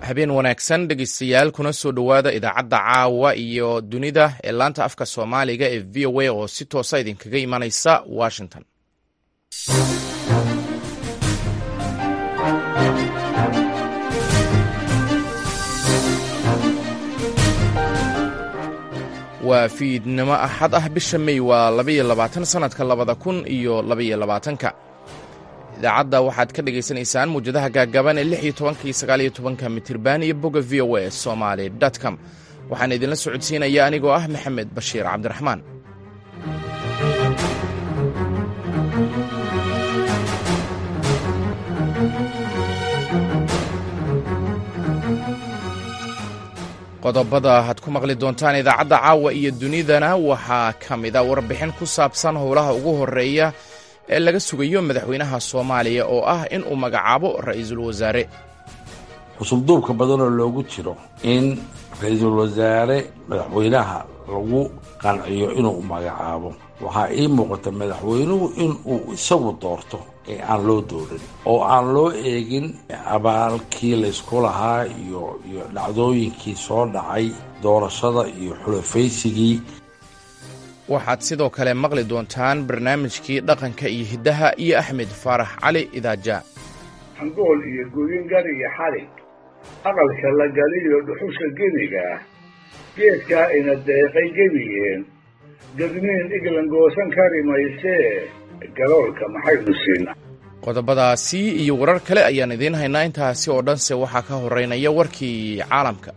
habeen wanaagsan dhegeystayaal kuna soo dhowaada idaacadda caawa iyo dunida ee laanta afka soomaaliga ee v o a oo si toosa idinkaga imanaysa washington waa fiidnimo axad ah bisha mey waa labaiyo labaatan sanadka labada kun iyo labaiyo labaatanka idaacadda waxaad ka dhagaysanaysaan muwjadaha gaagaaban ee lix iyo tobanka iyo sagaal iyo tobanka mitirban iyo bogga v o a somaly com waxaan idinla socodsiinaya anigoo ah maxamed bashiir cabdiraxmaan qodobada aad ku maqli doontaan idaacadda caawa iyo dunidana waxaa ka mida warbixin ku saabsan howlaha ugu horeeya ee laga sugayo madaxweynaha soomaaliya oo ah in uu magacaabo ra'iisul wasaare xusubduubka badanoo loogu jiro in ra-iisul wasaare madaxweynaha lagu qanciyo inuu magacaabo waxaa ii muuqata madaxweynuhu inuu isagu doorto ee aan loo doorin oo aan loo eegin abaalkii laysku lahaa iyo iyo dhacdooyinkii soo dhacay doorashada iyo xulafaysigii waxaad sidoo kale maqli doontaan barnaamijkii dhaqanka iyo hiddaha iyo axmed faarax cali idaaja hangool iyo gooyingar iyo xalig aqalka la galiyo dhuxusha geniga ah geedkaa ina deeqay gebigeen gadmiin iglan goosan kari maysee galoolka maxaynu siina qodobadaasi iyo warar kale ayaan idiin haynaa intaasi oo dhanse waxaa ka horeynaya warkii caalamka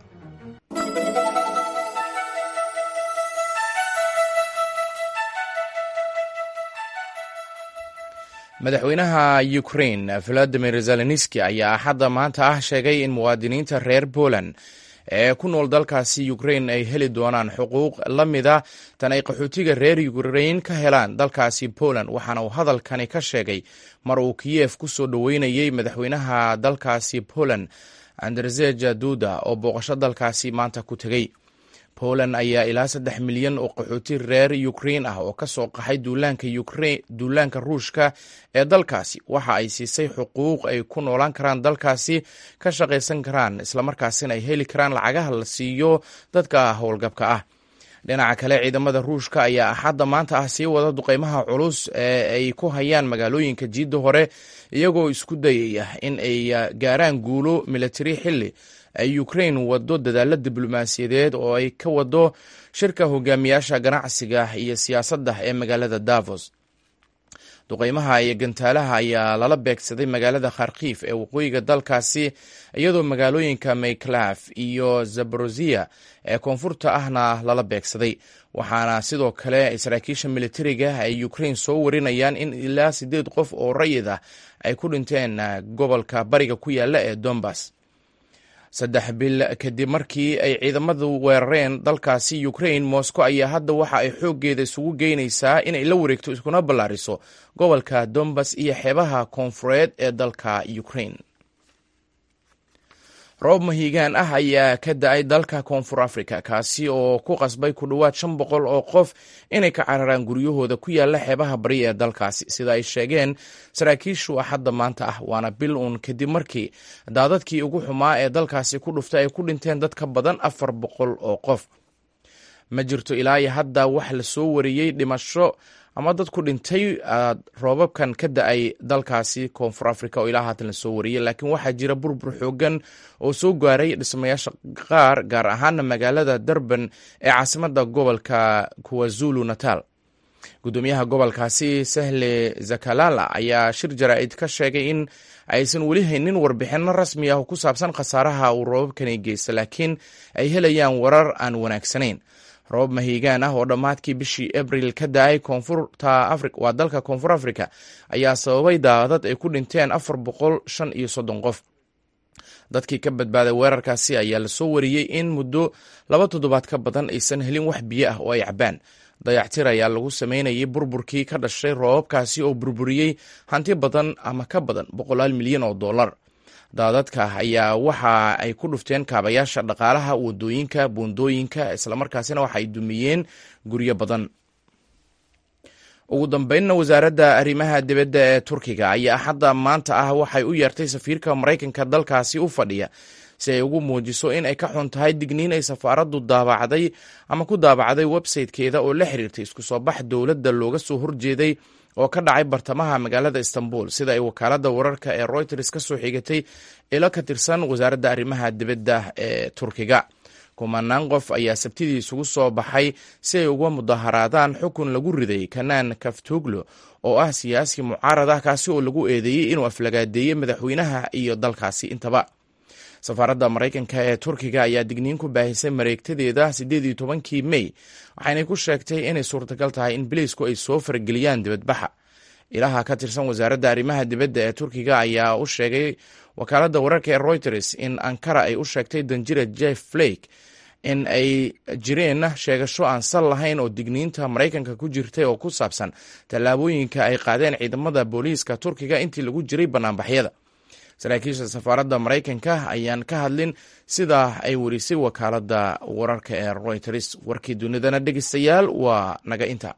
madaxweynaha ukrain valadimir zelenski ayaa axadda maanta ah sheegay in muwaadiniinta reer poland ee ku nool dalkaasi ukrain ay heli doonaan xuquuq la mida tan ay qaxootiga reer ukrain ka helaan dalkaasi poland waxaana uu hadalkani ka sheegay mar uu kiyef ku soo dhoweynayey madaxweynaha dalkaasi poland anderzeja duda oo booqasho dalkaasi maanta ku tegey poland ayaa ilaa saddex milyan oo qaxooti reer ukrain ah oo ka soo qaxay duulaanka ruushka ee dalkaasi waxa ay siisay xuquuq ay ku noolaan karaan dalkaasi ka shaqaysan karaan islamarkaasina ay heli karaan lacagaha la siiyo dadka howlgabka ah dhinaca kale ciidamada ruushka ayaa axadda maanta ah sii wada duqeymaha culus ee ay ku hayaan magaalooyinka jiidda hore iyagoo isku dayaya in ay gaaraan guulo militari xilli ay ukrain wado dadaalo diblomaasiyadeed oo ay ka wado shirka hogaamiyaasha ganacsiga iyo siyaasadda ee magaalada davos duqeymaha iyo gantaalaha ayaa lala beegsaday magaalada kharkiif ee waqooyiga dalkaasi iyadoo magaalooyinka mayklaf iyo zaborozia ee koonfurta ahna lala beegsaday waxaana sidoo kale saraakiisha militariga ay ukrain soo warinayaan in ilaa sideed qof oo rayid ah ay ku dhinteen gobolka bariga ku yaala ee dombas saddex bil kadib markii ay ciidamadu weerareen dalkaasi ukrain moscow ayaa hadda waxa ay xooggeeda isugu geynaysaa inay la wareegto iskuna ballaariso gobolka dombas iyo xeebaha koonfureed ee dalka ukrain roob mahiigaan ah ayaa ka da-ay dalka koonfur africa kaasi oo ku qasbay ku dhowaad shan boqol oo qof inay ka cararaan guryahooda ku yaala xeebaha bari ee dalkaasi sida ay sheegeen saraakiishu axadda maanta ah waana bil uun kadib markii daadadkii ugu xumaa ee dalkaasi ku dhuftay ay ku dhinteen dad ka badan afar boqol oo qof ma jirto ilaa iyo hadda wax la soo wariyey dhimasho ama dad ku dhintay roobabkan ka da-ay dalkaasi koonfur africa oo ilaa haatan la soo wariyey laakiin waxaa jira burbur xoogan oo soo gaaray dhismayaasha qaar gaar ahaana magaalada durban ee caasimada gobolka kuwazulu natal gudoomiyaha gobolkaasi sahle zakalala ayaa shir jaraa'id ka sheegay in aysan weli haynin warbixino rasmi ah oo ku saabsan khasaaraha uu roobabkani geysta laakiin ay helayaan warar aan wanaagsanayn roobab mahiigaan ah oo dhammaadkii bishii abril ka da-ay koonfurta afri waa dalka koonfur africa ayaa sababay daadad ay ku dhinteen afar boqol shan iyo soddon qof dadkii ka badbaaday weerarkaasi ayaa lasoo wariyey in muddo laba toddobaad ka badan aysan helin wax biyo ah oo ay cabaan dayactir ayaa lagu sameynayay burburkii ka dhashay roobabkaasi oo burburiyey hanti badan ama ka badan boqolaal milyan oo dollar daadadka ayaa waxa ay ku dhufteen kaabayaasha dhaqaalaha wadooyinka buundooyinka islamarkaasina waxa ay dumiyeen guryo badan ugu dambeynna wasaaradda arrimaha dibadda ee turkiga ayaa hadda maanta ah waxay u yeertay safiirka maraykanka dalkaasi u fadhiya si ay ugu muujiso in ay ka xun tahay digniin ay safaaraddu daabacday ama ku daabacday websaytekeeda oo la xiriirtay isku soo bax dowladda looga soo horjeeday oo ka dhacay bartamaha magaalada istanbul sida ay wakaaladda wararka ee reuters ka soo xigatay ilo ka tirsan wasaaradda arrimaha dibadda ee turkiga kumanaan qof ayaa sabtidii isugu soo baxay si ay uga mudaharaadaan xukun lagu riday kanaan kaftuglo oo ah siyaasi mucaarad ah kaasi oo lagu eedeeyey inuu aflagaadeeyey madaxweynaha iyo dalkaasi intaba safaaradda maraykanka ee turkiga ayaa digniin ku baahisay mareegtadeeda siddeed iyo tobankii mey waxaynay ku sheegtay inay suurtagal tahay in biliisku ay soo farageliyaan dibadbaxa ilaha ka tirsan wasaaradda arrimaha dibadda ee turkiga ayaa u sheegay wakaaladda wararka ee reuters in ankara ay u sheegtay danjira jeff flake in ay jireen sheegasho aan sal lahayn oo digniinta maraykanka ku jirtay oo ku saabsan tallaabooyinka ay qaadeen ciidamada booliiska turkiga intii lagu jiray banaanbaxyada saraakiisha safaaradda maraykanka ayaan ka hadlin sidaa ay werisay wakaaladda wararka ee reuters warkii dunidana dhegeystayaal waa naga inta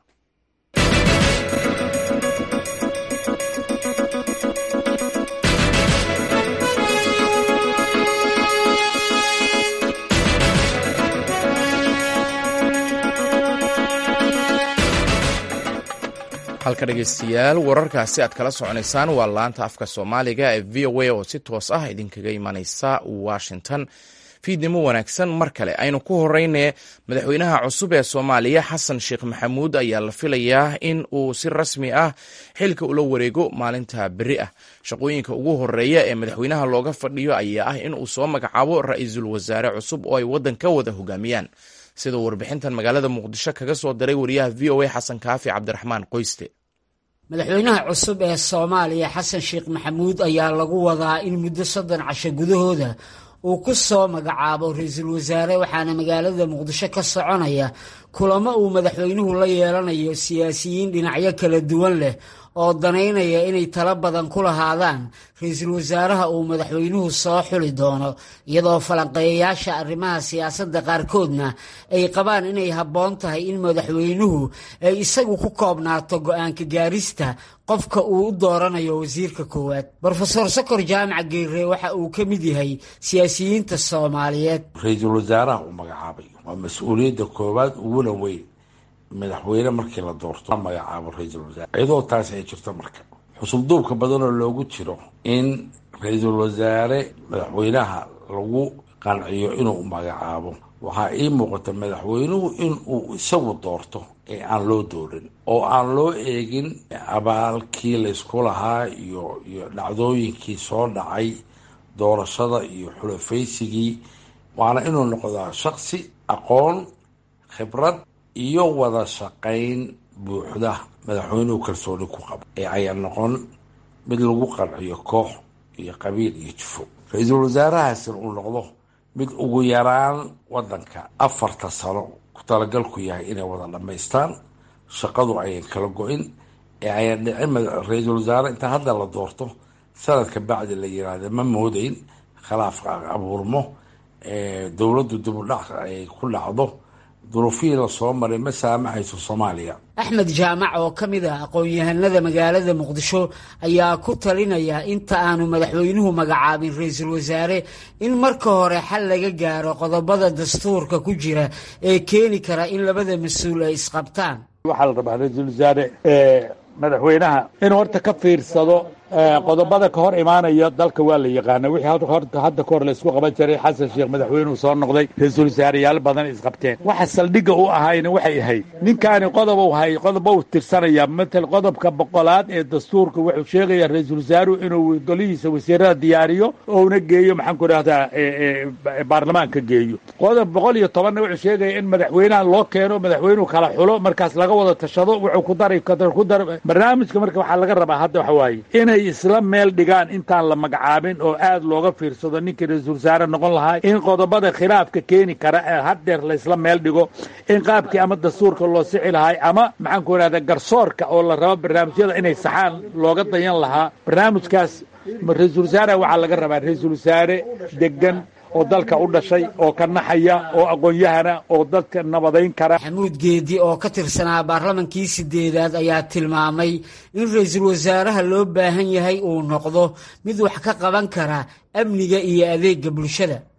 halka dhegeystayaal wararkaasi aad kala soconaysaan waa laanta afka soomaaliga ee v o a oo si toos ah idinkaga imaneysa washington fiidnimo wanaagsan mar kale aynu ku horeyne madaxweynaha cusub ee soomaaliya xasan sheekh maxamuud ayaa la filayaa in uu si rasmi ah xilka ula wareego maalinta beri ah shaqooyinka ugu horeeya ee madaxweynaha looga fadhiyo ayaa ah in uu soo magacaabo ra-iisul wasaare cusub oo ay waddan ka wada hogaamiyaan sida warbixintan magaalada muqdisho kaga soo diray wariyaha v o a xasan kaafi cabdiraxmaan qoyste madaxweynaha cusub ee soomaaliya xasan sheekh maxamuud ayaa lagu wadaa in muddo soddon casho gudahooda uu ku soo magacaabo ra-iisul wasaare waxaana magaalada muqdisho ka soconaya kulamo uu madaxweynuhu la yeelanayo siyaasiyiin dhinacyo kala duwan leh oo danaynaya inay talo badan ku lahaadaan ra-iisul wasaaraha uu madaxweynuhu soo xuli doono iyadoo falanqeeyayaasha arrimaha siyaasadda qaarkoodna ay qabaan inay habboon tahay in madaxweynuhu ay isagu ku koobnaato go-aanka gaarista qofka uu u dooranayo wasiirka koowaad brofesor sokor jaamac geere waxa uu ka mid yahay siyaasiyiinta soomaaliyeed ra-iisul wasaaraha uu magacaabay waa mas-uuliyadda koowaad uguna weyn madaxweyne markii la doorto magacaabo ra-iisul wasaare iyadoo taasi ay jirto marka xusub duubka badanoo loogu jiro in ra-iisul wasaare madaxweynaha lagu qanciyo inuu magacaabo waxaa ii muuqata madaxweynuhu in uu isagu doorto ee aan loo doorin oo aan loo eegin abaalkii laysku lahaa iyo iyo dhacdooyinkii soo dhacay doorashada iyo xulafaysigii waana inuu noqdaa shaksi aqoon khibrad iyo wada shaqayn buuxda madaxweynuhu kalsooni ku qabo ee ayaan noqon mid lagu qanciyo koox iyo qabiil iyo jufo ra-iisul wasaarahaasina uu noqdo mid ugu yaraan wadanka afarta sano ku talagalku yahay inay wada dhammaystaan shaqadu ayan kala go-in ee ayaan dhicin ra-iisul wasaare inta hadda la doorto sanadka bacdi la yiraahda ma moodeyn khilaafka abuurmo dowladdu dibudhac ay ku dhacdo duruufihii la soo maray ma saamaxayso soomaaliya axmed jaamac oo ka mid ah aqoon-yahanada magaalada muqdisho ayaa ku talinaya inta aanu madaxweynuhu magacaabin ra-iisul wasaare in marka hore xal laga gaaro qodobada dastuurka ku jira ee keeni kara in labada mas-uul ay isqabtaan waxaa la rabaa ra-iisul wasaare madaxweynaha inuu horta ka fiirsado qodobada ka hor imaanaya dalka waa la yaqaana wixii hadda ka hor la isku qaban jiray xasan sheekh madaxweynuhu soo noqday ra-iisul wasaareyaal badan isqabteen waxa saldhigga u ahayna waxay ahayd ninkaani qodobu hay qodoba u tirsanaya matal qodobka boqolaad ee dastuurka wuxuu sheegaya ra-iisul wasaaruhu inuu golihiisa wasiirada diyaariyo ouna geeyo maxaan ku idhahdaa baarlamaanka geeyo qodob boqol iyo tobanna wuxuu sheegaya in madaxweynaha loo keeno madaxweynuhu kala xulo markaas laga wada tashado wuxuu ku daray ku dar barnaamijka marka waxaa laga rabaa hadda waxa waaye inay isla meel dhigaan intaan la magacaabin oo aad looga fiirsado ninkii ra-iisul wasaare noqon lahaa in qodobada khilaafka keeni kara ee haddeer laysla meel dhigo in qaabkii ama dastuurka loo sixi lahay ama maxaan ku idhahda garsoorka oo la rabo barnaamijyada inay saxaan looga dayan lahaa barnaamijkaas ra-iisul wasaare waxaa laga rabaa ra-iisul wasaare degan oo dalka u dhashay oo ka naxaya oo aqoon-yahana oo dadka nabadayn kara maxamuud geedi oo ka tirsanaa baarlamankii sideedaad ayaa tilmaamay in ra-iisul wasaaraha loo baahan yahay uu noqdo mid wax ka qaban kara amniga iyo adeega bulshada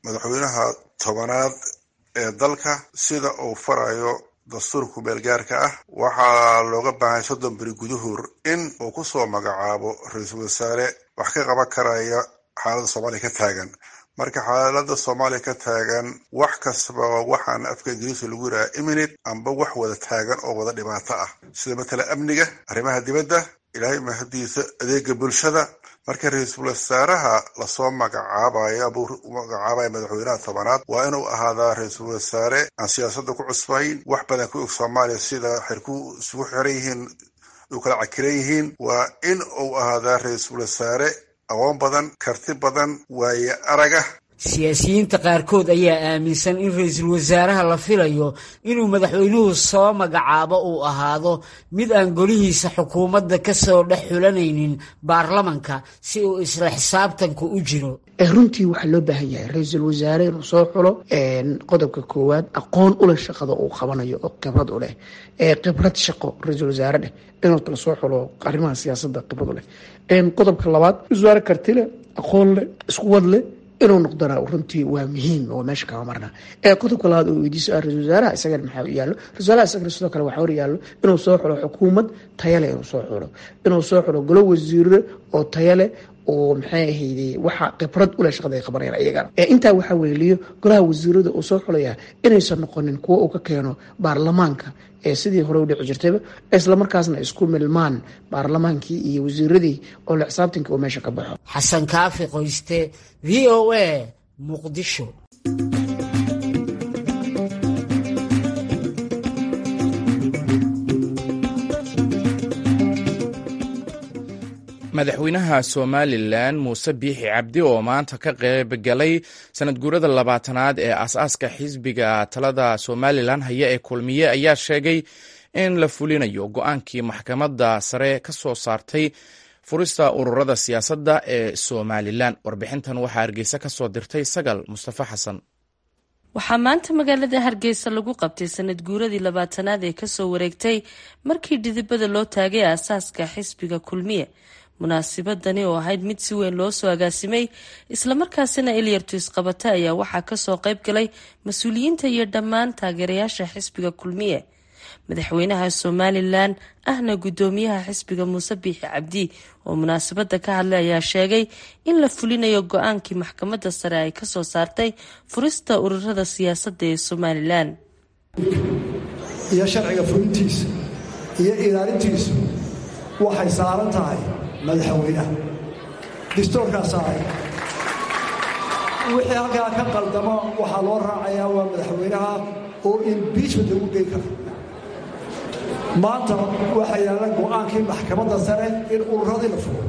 madaxweynaha tobanaad ee dalka sida uu farayo dastuurka kumeelgaarka ah waxaa looga baahay soddon beri gudahoor in uu ku soo magacaabo ra-iisul wasaare wax ka qaban karaya xaaladda soomaaliya ka taagan marka xaaladda soomaaliya ka taagan wax kastaba waxaan afka ingiriiska lagu yidhaha imminate amba wax wada taagan oo wada dhibaato ah sida matala amniga arrimaha dibadda ilaahay mahadiisa adeega bulshada marka ra-iisul wasaaraha lasoo magacaabayo abuu magacaabaya madaxweynaha tobanaad waa inuu ahaadaa ra-iisul wasaare aan siyaasadda ku cusbayn wax badan ku og soomaaliya sida xirku isugu xiran yihiin u kala cakiran yihiin waa in uu ahaadaa ra-iisul wasaare aqoon badan karti badan waaye araga siyaasiyiinta qaarkood ayaa aaminsan in ra-iisul wasaaraha la filayo inuu madaxweynuhu soo magacaabo uu ahaado mid aan golihiisa xukuumadda ka soo dhex xulanaynin baarlamanka si uu isla xisaabtanku u jiro runtii waxaa loo baahan yahay ra-iisul wasaare inuu soo xulo qodobka koowaad aqoon uleh shaqada uu qabanayo oo khibrad u leh khibrad shaqo ra-iisul wasaare dheh inuu kala soo xulo arrimaha siyaasadda khibrad u leh qodobka labaad wasaare karti leh aqoon leh isku wad leh inuu noqdona runtii waa muhiim oo meesha kama marna ee qodobka labaad oo weydiiso ah ra-isul wasaaraha isagana maxaa yaallo ra-isul wasaaraha isagana sidoo kale waxaa hor yaallo inuu soo xulo xukuumad tayale inuu soo xulo inuu soo xulo golo wasiire oo tayale oo maxay ahayde waxa khibrad ule shaqada ay qabanayaan iyagana intaa waxaa weeliyo golaha wasiirada uu soo xulayaa inaysan noqonin kuwo uu ka keeno baarlamaanka ee sidii hore u dhici jirtayba islamarkaasna isku milmaan baarlamaankii iyo wasiiradii oo la xisaabtanka uu meesha ka baxo xasan kaafi qoyste v o a muqdisho madaxweynaha somalilan muuse biixi cabdi oo maanta ka qayb galay sanad guurada labaatanaad ee aas-aaska xisbiga talada somalilan haya ee kulmiye ayaa sheegay in la fulinayo go-aankii maxkamadda sare ka soo saartay furista ururada siyaasadda ee somalilan warbixintan waxaa hargeysa ka soo dirtay sagal mustafa xasan waxaa maanta magaalada hargeysa lagu qabtay sanad guuradii labaatanaad ee kasoo wareegtay markii dhidibada loo taagay aasaaska xisbiga kulmiye munaasibadani oo ahayd mid si weyn loo soo agaasimay islamarkaasina ilyartu isqabata ayaa waxaa kasoo qayb galay mas-uuliyiinta iyo dhammaan taageerayaasha xisbiga kulmiye madaxweynaha somalilan ahna gudoomiyaha xisbiga muuse biixi cabdi oo munaasabada ka hadlay ayaa sheegay in la fulinayo go-aankii maxkamadda sare ay kasoo saartay furista ururada siyaasadda ee somalilan iyo sharciga fulintiisa iyo ilaalintiisu waxay saaran tahay madaxweynaha distoorkaa saaray wixii halkaa ka qaldamo waxaa loo raacayaa waa madaxweynaha oo imbiijment lagu gey karo maanta waxaa yaalla go-aankii maxkamadda sare in ururadii la furo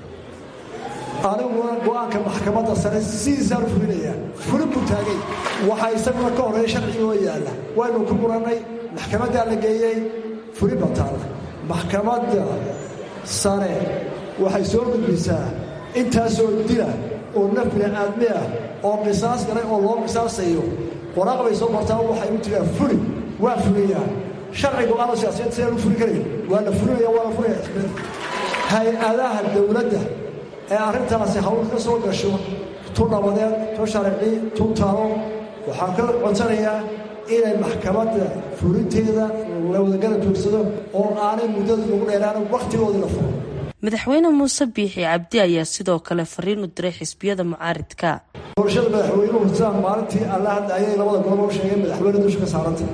aniguna go-aanka maxkamadda sare sidiisaan u fulinayaa fulin buu taagay waxaa isaguna ka horeeya sharcigoo yaalla waynu ku murannay maxkamaddaa la geeyey fulin baa taalla maxkamadda sare waxay soo gudbisaa intaasoo dila oo naf bini-aadmi ah oo qisaas galay oo loo qisaasayo waraaq bay soo martaa waxay u tiraa fuli waa fuliyaa sharcigu aana siyaasiyiin sidaan u fuli karayn waa la fulinaya waa la fulaya hay-adaha dowladda ee arrintaasi hawl ka soo gasho tu nabadeed tu sharci tu talo waxaan ka codsanayaa inay maxkamadda fulinteeda la wadagala joogsado oo aanay muddada ugu dheeraan wakhtigoodii la furo madaxweyne muuse biixi cabdi ayaa sidoo kale fariin u diray xisbiyada mucaaridka doorashada madaxweynuhu sidaan maalintii alla hadda ayay labada golob u sheegeen madaxweyne dusha ka saaranta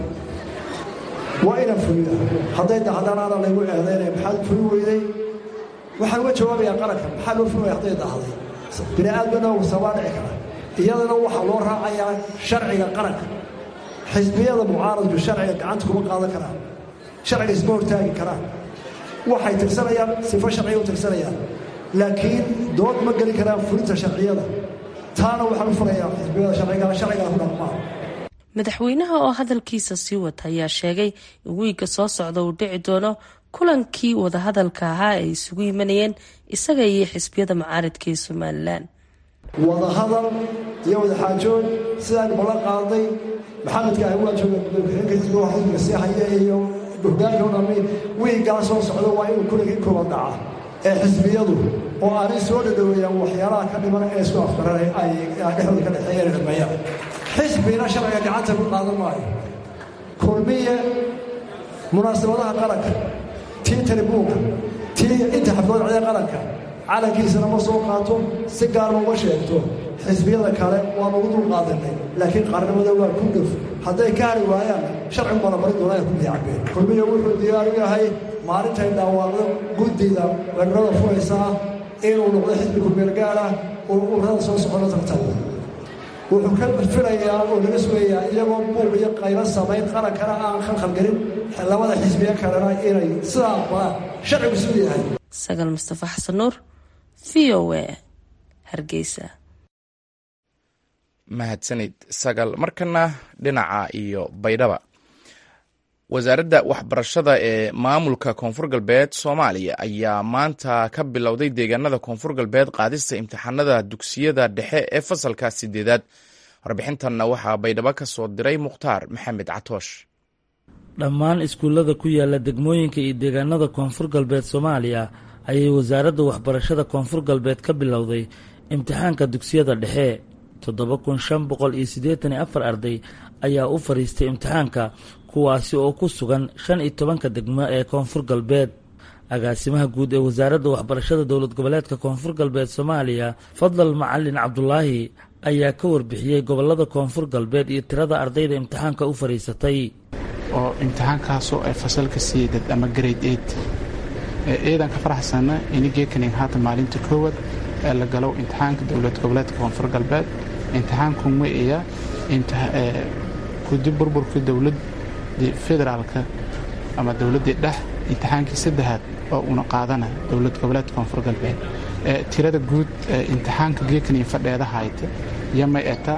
waa inaan fuliya hadday dacdaan aana laygu eedaynaya maxaad fuli weyday waxaan uga jawaabayaa qaranka maxaa loo fulaya hadday dahday bini aadmana sabaa dhici kara iyadana waxaa loo raacayaa sharciga qaranka xisbiyada mucaaradku sharciga gacanta kuma qaadan karaan sharciga isma hortaagi karaan waxay tirsanayaan sifo sharciga u tirsanayaan laakiin dood ma geli karaan fulinta sharciyada taana waxaan u furayaa xisbiyada sharciga sharcigaa ku dhaqmaa madaxweynaha oo hadalkiisa sii wata ayaa sheegay in wiigga soo socda uu dhici doono kulankii wadahadalka ahaa ay isugu yimanayeen isaga iyo xisbiyada mucaaridka ee somalilan wadahadal iyo wadaxaajood sidaan ballan qaaday maxamedka ah waa jooga madaxweyne xisbiga xisbiga sii haya iyo hogaanka u dhami wiiggaa soo socda waa inuu kulankii kooban dhaca ee xisbiyadu oo aanay soo dhadhoweeyaan waxyaalaha ka dhiman ee isku afkaranay ay dhexdooda ka dhexeeyeen dhameeyaan xisbina sharciga gacanta ku qaadan maayo kulmiye munaasabadaha qaranka tii talibuunka tii inta xaflood cida qaranka calankiisana ma soo qaato si gaarma uma sheegto xisbiyada kale waanu ugu dul qaadanay laakiin qaarnimada waa ku dhuf hadday ka hari waayaan sharcigu bala marin doonaa ay ku diyacbeen kulmiye wuxuu diyaar u yahay maalintay dhawaaqdo guddida weerarada furaysaa inuu noqdo xisbi kumeelgaala oo ururada soo socona tartabo wuxuu ka filayaa oo laga sugayaa iyagoo buuq iyo qaylo samayn qarankana aan khalkhalgelin labada xisbiye kalena inay sidaa aqbalaan sharcigu siduu yahay sagal mustafa xasan nuur v o a hargeysa mahadsanid sagal markana dhinaca iyo baydhaba wasaaradda waxbarashada ee maamulka koonfur galbeed soomaaliya ayaa maanta ka bilowday deegaanada koonfur galbeed qaadista imtixaanada dugsiyada dhexe ee fasalka sideedaad warbixintanna waxaa baydhabo ka soo diray mukhtaar maxamed catoosh dhammaan iskuullada ku yaala degmooyinka iyo deegaanada koonfur galbeed soomaaliya ayay wasaaradda waxbarashada koonfur galbeed ka bilowday imtixaanka dugsiyada dhexe toddoba kun shan boqol iyo siddeetan iyo afar arday ayaa u fadhiistay imtixaanka kuwaasi oo ku sugan shan iyo tobanka degmo ee koonfur galbeed agaasimaha guud ee wasaaradda waxbarashada dowlad goboleedka koonfur galbeed soomaaliya fadlal macalin cabdulaahi ayaa ka warbixiyey gobolada koonfur galbeed iyo tirada ardayda imtixaanka u fadhiisatay oo imtixaankaasoo ay fasalka siidad ama grade eight eedan ka faraxsana inigeekaning haata maalinta koowaad ee la galow imtixaanka dowlad goboleedka koonfur galbeed imtixaanku ma iya kudi burburka dowladii federaalka ama dowladdii dhex imtixaankii saddexaad oo una qaadana dowlad goboleedka koonfur galbeed tirada guud ee imtixaanka geekaning fadheeda hayta yamay eta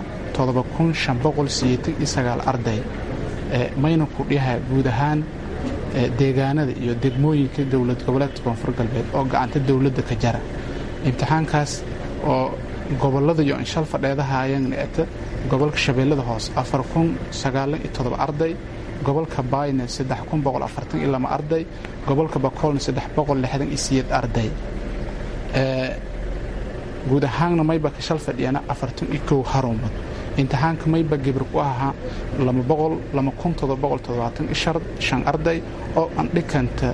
arday mayna ku dhiha guud ahaan deegaanada iyo degmooyinka dowlad goboleedka koonfur galbeed oo gacanta dowladda ka jara imtixaankaas oo gobolada iyo inshal fadheedahayana eta gobolka shabeellada hoose arday gobolka baayna arday gobolka bakoolna arday guud ahaanna mayba ka shal fadhiyana harumad imtixaanka mayba gibir ku ahaa arday oo andhikanta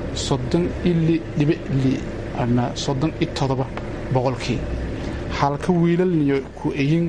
ama boqolkii halka wiilalniyo ku eyin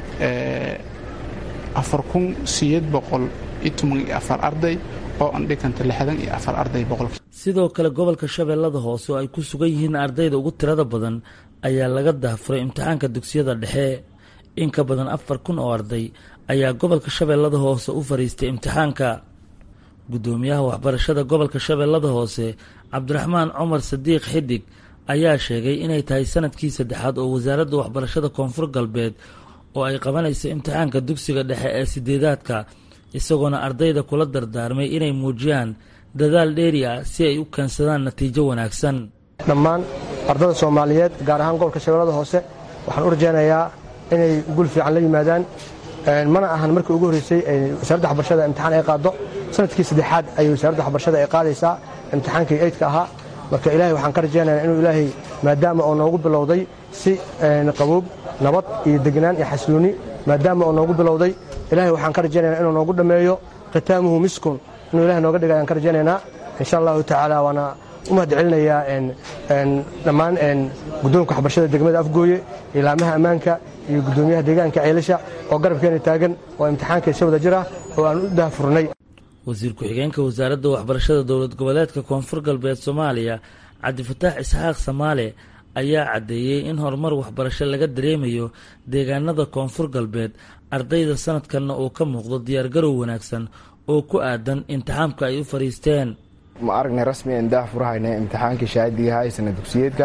arday oo andhikanta arday boqolkii sidoo kale gobolka shabeellada hoose oo ay ku sugan yihiin ardayda ugu tirada badan ayaa laga dahfuray imtixaanka dugsiyada dhexe in ka badan afar kun oo arday ayaa gobolka shabeellada hoose u fadhiistay imtixaanka guddoomiyaha waxbarashada gobolka shabeellada hoose cabdiraxmaan cumar sadiiq xidig ayaa sheegay inay tahay sanadkii saddexaad oo wasaaradda waxbarashada koonfur galbeed oo ay qabanayso imtixaanka dugsiga dhexe ee sideedaadka isagoona ardayda kula dardaarmay inay muujiyaan dadaal dheeri ah si ay u keensadaan natiijo wanaagsan dhammaan ardada soomaaliyeed gaar ahaan gobolka shabeellada hoose waxaan u rajaynayaa inay gul fiican la yimaadaan mana ahan markii ugu horreysay wasaaradda waxbarashada imtixaan ay qaaddo sanadkii saddexaad ayay wasaaradda waxbarashada ay qaadaysaa imtixaankii eydka ahaa marka ilaahay waxaan ka rajaynayaa inuu ilaahay maadaama oo noogu bilowday si qabuub nabad iyo degnaan iyo xasilooni maadaama oo noogu bilowday ilaahay waxaan ka rajaynayaa inuu noogu dhammeeyo khitaamuhu miskun inuu ilahay nooga dhiga ayaan ka rajaynaynaa insha allahu tacaala waana u mahad celinayaa dhammaan guddoonka waxbarashada degmada afgooye ilaamaha ammaanka iyo guddoomiyaha deegaanka ceelasha oo garabkeena taagan oo imtixaanka si wada jir ah oo aan u daahfurnay wasiir ku-xigeenka wasaaradda waxbarashada dowlad goboleedka koonfur galbeed soomaaliya cabdifataax isxaaq samaale ayaa caddeeyey in horumar waxbarasho laga dareemayo deegaanada koonfur galbeed ardayda sanadkanna uu ka muuqdo diyaargarow wanaagsan oo ku aadan imtixaamka ay u fadhiisteen ma aragnay rasmi aan daah furahayna imtixaankii shahaadiga ahaa ee sana dugsiyeedka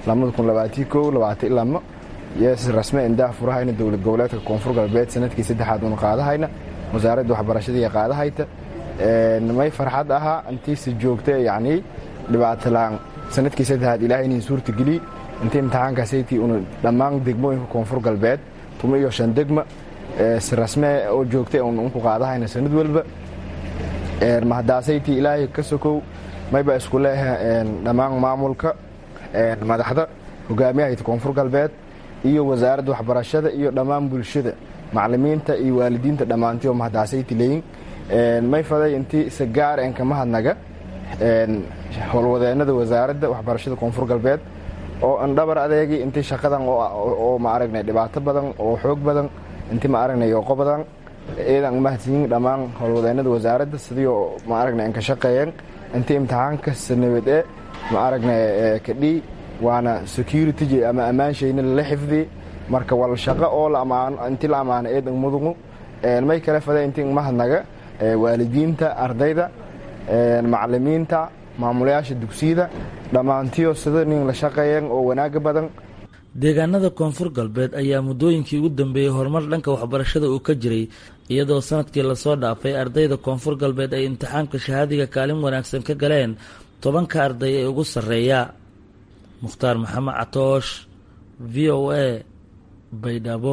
yes rasmi aan daah furahayna dowlad goboleedka koonfur galbeed sanadkii saddexaad uuna qaadahayna wasaaradda waxbarashadii qaadahayta may farxad ahaa intiisa joogta yacni dhibaatolaan sanadkii saddexaad ilaahay inin suurta geliy inta imtixaankaasaytii una dhammaan degmooyinka koonfur galbeed tuma iyo shan degma si rasme oo joogta unku qaadahayna sanad walba mahadaasaytii ilaahay ka sokow mayba isku leeha dhammaan maamulka madaxda hogaamiyahayta koonfur galbeed iyo wasaaradda waxbarashada iyo dhammaan bulshada macalimiinta iyo waalidiinta dhammaantiyo mahadacasaytileyin may faday intii isa gaar en kama hadnaga howlwadeenada wasaaradda waxbarashada koonfur galbeed oo an dhabar adeegi intii shaqadan oo ma aragnay dhibaato badan oo xoog badan intii ma aragnay oqo badan eedan mahadsiyin dhammaan howlwadeenada wasaaradda sidii ma aragnay an ka shaqeeyeen intii imtixaanka sanabade ma aragnay kadhii waana security ama ammaanshayna lala xifdi marka wal shaqo oo intii la ammaano eedan mudugu may kale fada intii mahadnaga waalidiinta ardayda macalimiinta maamulayaasha dugsiyada dhammaantiyo sida nin la shaqeeyeen oo wanaaga badan deegaanada koonfur galbeed ayaa muddooyinkii ugu dambeeyey horumar dhanka waxbarashada uu ka jiray iyadoo sanadkii lasoo dhaafay ardayda koonfur galbeed ay imtixaanka shahaadiga kaalin wanaagsan ka galeen tobanka arday ee ugu sarreeya mukhtaar maxamed catoosh v o a baydhabo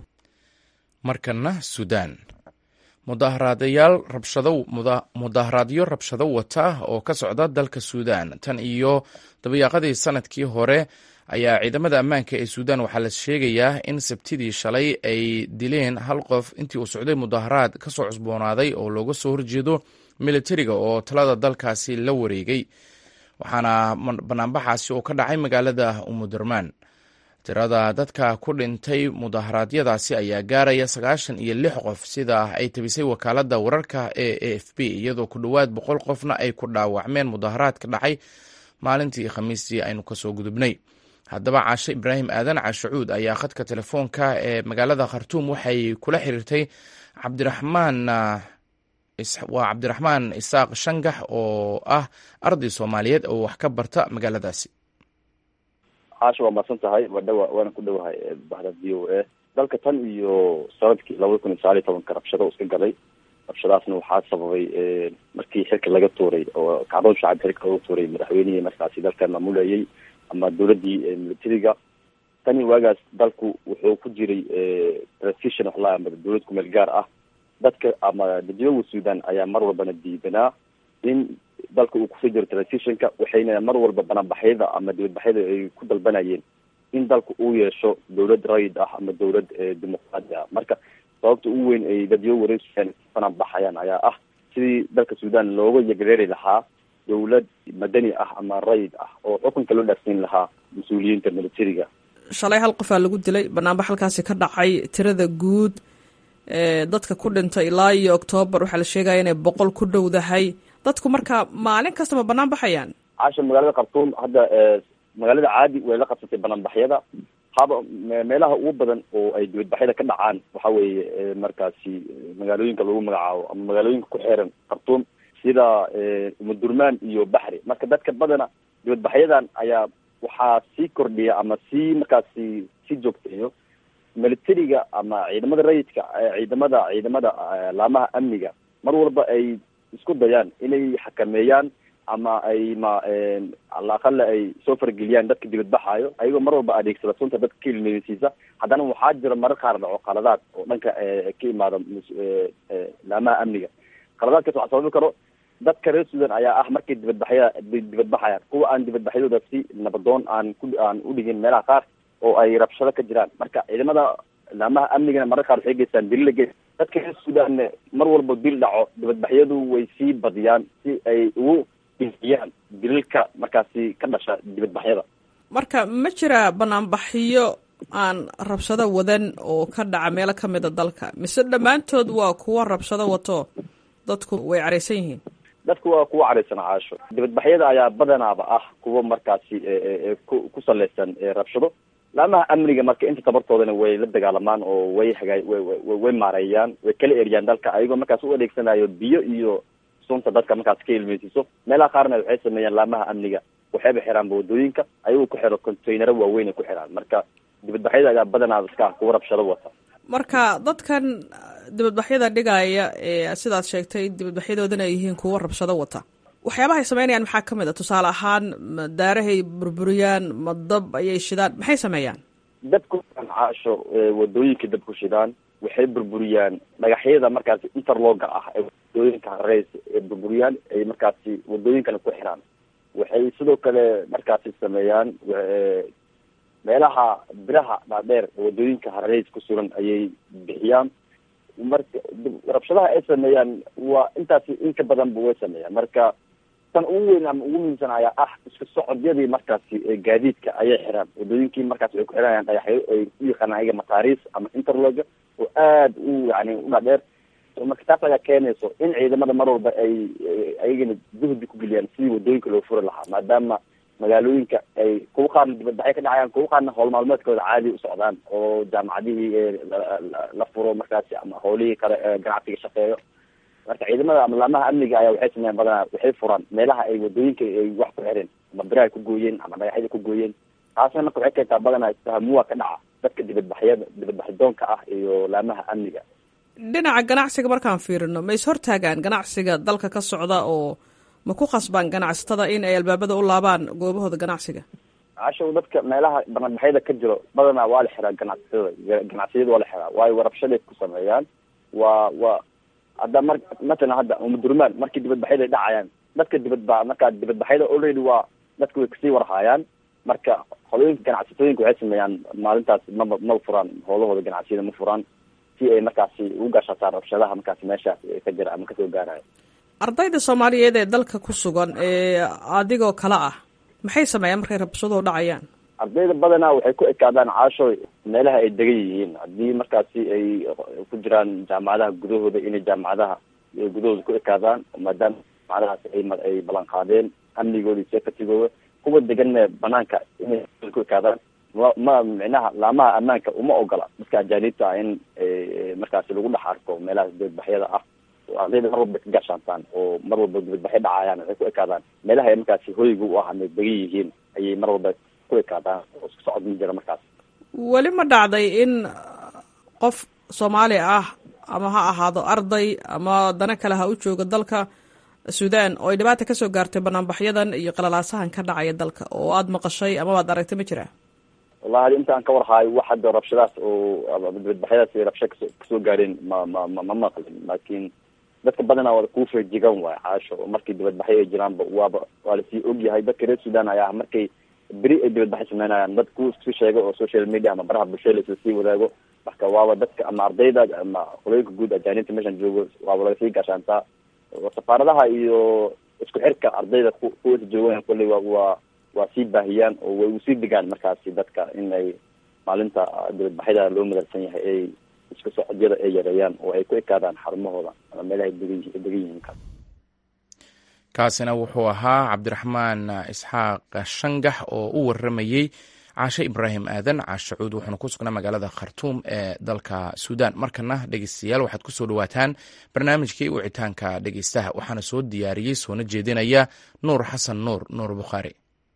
markana suudaan mudaaharaadayaal rabshado mudaaharaadyo rabshado wata oo ka socda dalka suudaan tan iyo dabayaaqadii sanadkii hore ayaa ciidamada ammaanka ee suudaan waxaa la sheegayaa in sabtidii shalay ay dileen hal qof intii uu socday mudaaharaad ka soo cusboonaaday oo looga soo horjeedo militariga oo talada dalkaasi la wareegay waxaana banaanbaxaasi oo ka dhacay magaalada umudurmaan tirada dadka ku dhintay mudaharaadyadaasi ayaa gaaraya sagaashan iyo lix qof sida ay tabisay wakaaladda wararka ee a f b iyadoo ku dhowaad boqol qofna ay ku dhaawacmeen mudaharaadka dhacay maalintii khamiistii aynu kasoo gudubnay haddaba caashe ibraahim aadan caashacuud ayaa khadka telefoonka ee magaalada khartuum waxay kula xiriirtay cabdiraxmaan waa cabdiraxmaan isaaq shangax oo ah arday soomaaliyeed oo wax ka barta magaaladaasi caasha waa mahadsan tahay waa dhawa waana ku dhowahay bahda v o a dalka tan iyo sanadkii labada kun iyo sagaal iyo tobanka rabshado iska galay rabshadaasna waxaa sababay markii xilka laga tuuray oo kacdoon shacab xilka laga tuuray madaxweynihii markaasi dalkan maamulayay ama dowladii militariga tani waagaas dalku wuxuu ku jiray transition waxlaa ama dowlad kumeel gaar ah dadka ama dadweynaha suudan ayaa mar walbana diidanaa in dalka uu kusoo jiro transitionka waxayna mar walba banaanbaxyada ama dibadbaxyada ay ku dalbanayeen in dalka uu yeesho dowlad rayid ah ama dowlad dimuqraadi ah marka sababta ugu weyn ay dadyo wareegsan banaanbaxayaan ayaa ah sidii dalka suudan looga yagreeri lahaa dowlad madani ah ama rayid ah oo xukunka loo dhaafsiin lahaa mas-uuliyiinta militariga shalay hal qofaa lagu dilay banaanbax halkaasi ka dhacay tirada guud dadka ku dhintay ilaa iyo oktoobar waxaa la sheegaya inay boqol ku dhowdahay dadku marka maalin kastaba banaan baxayaan caasha magaalada khartuum hadda magaalada caadi way la qabsatay banaanbaxyada haba meelaha ugu badan oo ay dibadbaxyada ka dhacaan waxa weeye markaasi magaalooyinka lagu magacaabo ama magaalooyinka ku xeeran khartuum sida umudurmaan iyo baxri marka dadka badana dibadbaxyadan ayaa waxaa sii kordhiya ama sii markaasi sii joogteeyo militariga ama ciidamada rayidka ciidamada ciidamada laamaha amniga mar walba ay isku dayaan inay xakameeyaan ama ay ma alaqale ay soo fargeliyaan dadka dibadbaxaayo ayagoo mar walba adeegsada sunta dadka ka ilmeysiisa haddana waxaa jira marar qaar dhaco qaladaad oo dhanka ka imaada laamaha amniga qaladaadkaas waxaa sababi karo dadka reer suudan ayaa ah markay dibadbaxya dibadbaxayaan kuwa aan dibadbaxyadooda si nabadoon aan ku aan udhigin meelaha qaar oo ay rabshado ka jiraan marka ciidamada laamaha amnigana marar qaar waxay geystaan dili la ge dadka reer suudanne mar walba dil dhaco dibadbaxyadu way sii badiyaan si ay ugu dhifiyaan dililka markaasi ka dhasha dibadbaxyada marka ma jira banaanbaxyo aan rabshado wadan oo ka dhaca meelo ka mida dalka mise dhammaantood waa kuwa rabshado wato dadku way caraysan yihiin dadku waa kuwa caraysan caasho dibadbaxyada ayaa badanaaba ah kuwa markaasi ku ku saleysan rabshado laamaha amniga marka inta tabartoodana way la dagaalamaan oo way hagaa way maareeyaan way kala eriyaan dalka ayagoo markaas u adeegsanayo biyo iyo sunta dadka markaas ka ilmeysiiso meelaha qaarna waxay sameeyaan laamaha amniga waxayba xiraanba wadooyinka ayagoo ku xiro containaro waaweyn ay ku xiraan marka dibadbaxyada ayaa badanaaba iska ah kuwa rabshado wata marka dadkan dibadbaxyada dhigaya ee sidaad sheegtay dibadbaxyadoodana ay yihiin kuwa rabshado wata waxyaabaha ay sameynayaan maxaa ka mid a tusaale ahaan ma daarahay burburiyaan ma dab ayay shidaan maxay sameeyaan dabku caasho wadooyinka dab ku shidaan waxay burburiyaan dhagaxyada markaasi interloga ah ee wadooyinka hareys ee burburiyaan ay markaasi wadooyinkana ku xiraan waxay sidoo kale markaasi sameeyaan meelaha biraha dhaadheer wadooyinka hareys ku sugan ayay bixiyaan marka rabshadaha ay sameeyaan waa intaasi in ka badanba way sameeyaan marka tan ugu weyn ama ugu muhiimsan ayaa ah isku socodyadii markaasi gaadiidka ayay xiraan wadooyinkii markaasi ay ku xirayaan dhagaxyo ay u yaqaanaan ayaga mataris ama interloga oo aada u yani u dhaadheer marka taas ayaa keenayso in ciidamada mar walba ay ayagana juhdi ku geliyaan sidii wadooyinka loo furi lahaa maadaama magaalooyinka ay kuwa qaarna dibadbaxyo ka dhacayaan kuwa qaarna howl maalmeedkooda caadi u socdaan oo jaamacadihii la furo markaasi ama howlihii kale ganacsiga shaqeeyo marka ciidamada ama laamaha amniga ayaa waxay sameeyaan badanaa waxay furaan meelaha ay wadooyinka ay wax ku xireen ama biraha ku gooyeen ama dhagaxyada ku gooyeen taasna marka waxay keentaa badanaa isfahamuwa ka dhaca dadka dibadbaxyada dibadbaxidoonka ah iyo laamaha amniga dhinaca ganacsiga markaan fiirino ma is hortaagaan ganacsiga dalka ka socda oo ma ku khasbaan ganacsatada in ay albaabada u laabaan goobahooda ganacsiga cashow dadka meelaha banadbaxyada ka jiro badanaa waa la xiraa ganacsatada ganacsiyada waa la xiraa waayo warabshaday ku sameeyaan waa waa hadda mar matalan hadda umudurmaan markii dibadbaxyada ay dhacayaan dadka dibadba markaa dibadbaxyada already waa dadka way kasii warhaayaan marka holooyinka ganacsatooyinka waxay sameeyaan maalintaas maba maba furaan howlahooda ganacsiyada ma furaan si ay markaasi ugu gaashataan rabshadaha markaasi meeshaas ka jira ama kasoo gaarayo ardayda soomaaliyeed ee dalka ku sugan ee adigoo kale ah maxay sameeyaan markay rabshaduhu dhacayaan ardayda badanaa waxay ku ekaadaan caasho meelaha ay degan yihiin haddii markaasi ay ku jiraan jaamacadaha gudahooda inay jaamacadaha gudahooda ku ekaadaan maadaama jaamacadahaasi ay ay ballan qaadeen amnigooda iyo safetigooda kuwa deganna banaanka inay ku ekaadaan ma ma micnaha laamaha ammaanka uma ogola dadka ajaanibta ah in markaasi lagu dhex arko meelahaas dibadbaxyada ah ardayda mar walba ka gaashaantaan oo mar walba dibadbaxyo dhacayaan waxay ku ekaadaan meelaha ay markaasi hoyga u ah ama degan yihiin ayay mar walba ku ekaadaan oo isku socod ma jira markaas weli ma dhacday in qof soomaali ah ama ha ahaado arday ama dana kale ha u jooga dalka suudaan oo ay dhibaata kasoo gaartay banaanbaxyadan iyo qalalaasahan ka dhacaya dalka oo aada maqashay ama waad aragtay ma jiraa wallahi intaan ka warhaayo wax hadda rabshadaas oo dibadbaxyadaas rabsha kasoo kasoo gaareen ma ma ma ma maqlin laakiin dadka badanaa waa kuu feejigan waay caasho markii dibadbaxyo ay jiraanba waaba waa lasii ogyahay dadka reer sudan ayaa markay beri ay dibadbaxyo sameynayaan dad ku isku sheego oo social media ama baraha bulshada lasii wadaago marka waaba dadka ama ardayda ama qolooyinka guud ajaanibta meeshan joogo waaba lagasii gaashaantaa safaaradaha iyo isku xirka ardayda kuwasa joogan kolley waa waa waa sii baahiyaan oo way usii degaan markaasi dadka in ay maalinta dibadbaxyada loo madarsan yahay ay isku socodyada ay yareeyaan oo ay ku ekaadaan xarumahooda ama meelaha degan degan yihiin ka kaasina wuxuu ahaa cabdiraxmaan isxaaq shangax oo u waramayey caashe ibraahim aadan caashe cuud wuxuuna ku sugnaa magaalada khartuum ee dalka suudaan markana dhegeystayaal waxaad ku soo dhawaataan barnaamijkii wicitaanka dhegeystaha waxaana soo diyaariyey soona jeedinaya nuur xasan nuur nuur bukhaari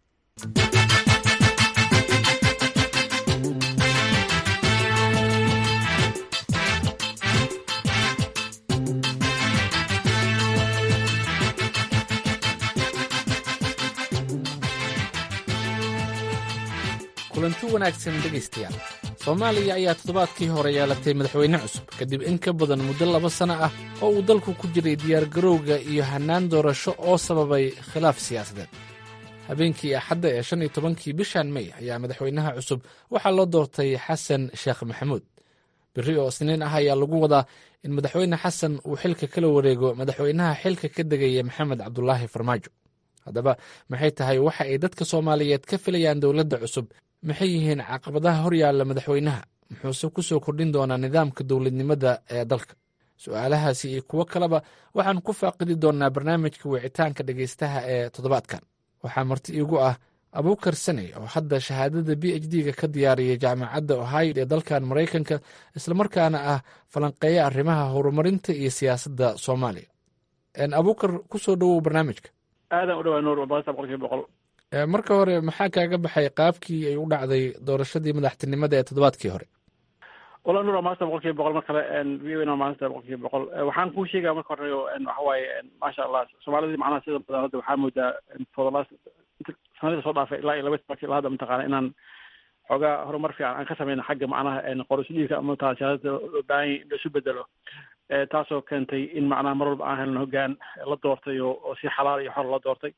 kulanti wanaagsan dhegaystayaal soomaaliya ayaa toddobaadkii hore yeelatay madaxweyne cusub kadib in ka badan muddo laba sanno ah oo uu dalku ku jiray diyaargarowga iyo hannaan doorasho oo sababay khilaaf siyaasadeed habeenkii axadda ee shan iyo tobankii bishan mey ayaa madaxweynaha cusub waxaa loo doortay xasan sheekh maxamuud berri oo isniin ah ayaa lagu wadaa in madaxweyne xasan uu xilka kala wareego madaxweynaha xilka ka degaya maxamed cabdulaahi farmaajo haddaba maxay tahay waxa ay dadka soomaaliyeed ka filayaan dowladda cusub maxay yihiin caqabadaha hor yaalla madaxweynaha muxuuse ku soo kordhin doonaa nidaamka dowladnimada ee dalka su-aalahaasi iyo kuwo kaleba waxaan ku faaqidi doonnaa barnaamijka wicitaanka dhegaystaha ee toddobaadkan waxaa marti iigu ah abuukar saney oo hadda shahaadada b h d-ga ka diyaariyay jaamacadda ohio ee dalkan maraykanka islamarkaana ah falanqeeya arrimaha horumarinta iyo siyaasadda soomaaliya abuukar ku soo dhowow barnaamijka aadan u dhawaa nuur boqolkiiba boqolkiiba boqol marka hore maxaa kaaga baxay qaabkii ay u dhacday doorashadii madaxtinimada ee toddobaadkii hore wala nuur maanta boqolkiiba boqol mar kale v o maanta boqolkiiba boqol waxaan kuu sheegaya marka hore waxa waaye maasha allah soomaalidii macnaha sida badan hadda waxaa moodaa for the last sanadii soo dhaafay ilaa iyo laba markii ilaa hadda mataqaana inaan xoogaa horumar fiican aan ka sameyno xagga macnaha qoroshidiisa ama mataa siyaasada loo baahan in laisu bedelo taasoo keentay in macnaha mar walba aan helno hoggaan la doortay oo oo si xalaal iyo xor la doortay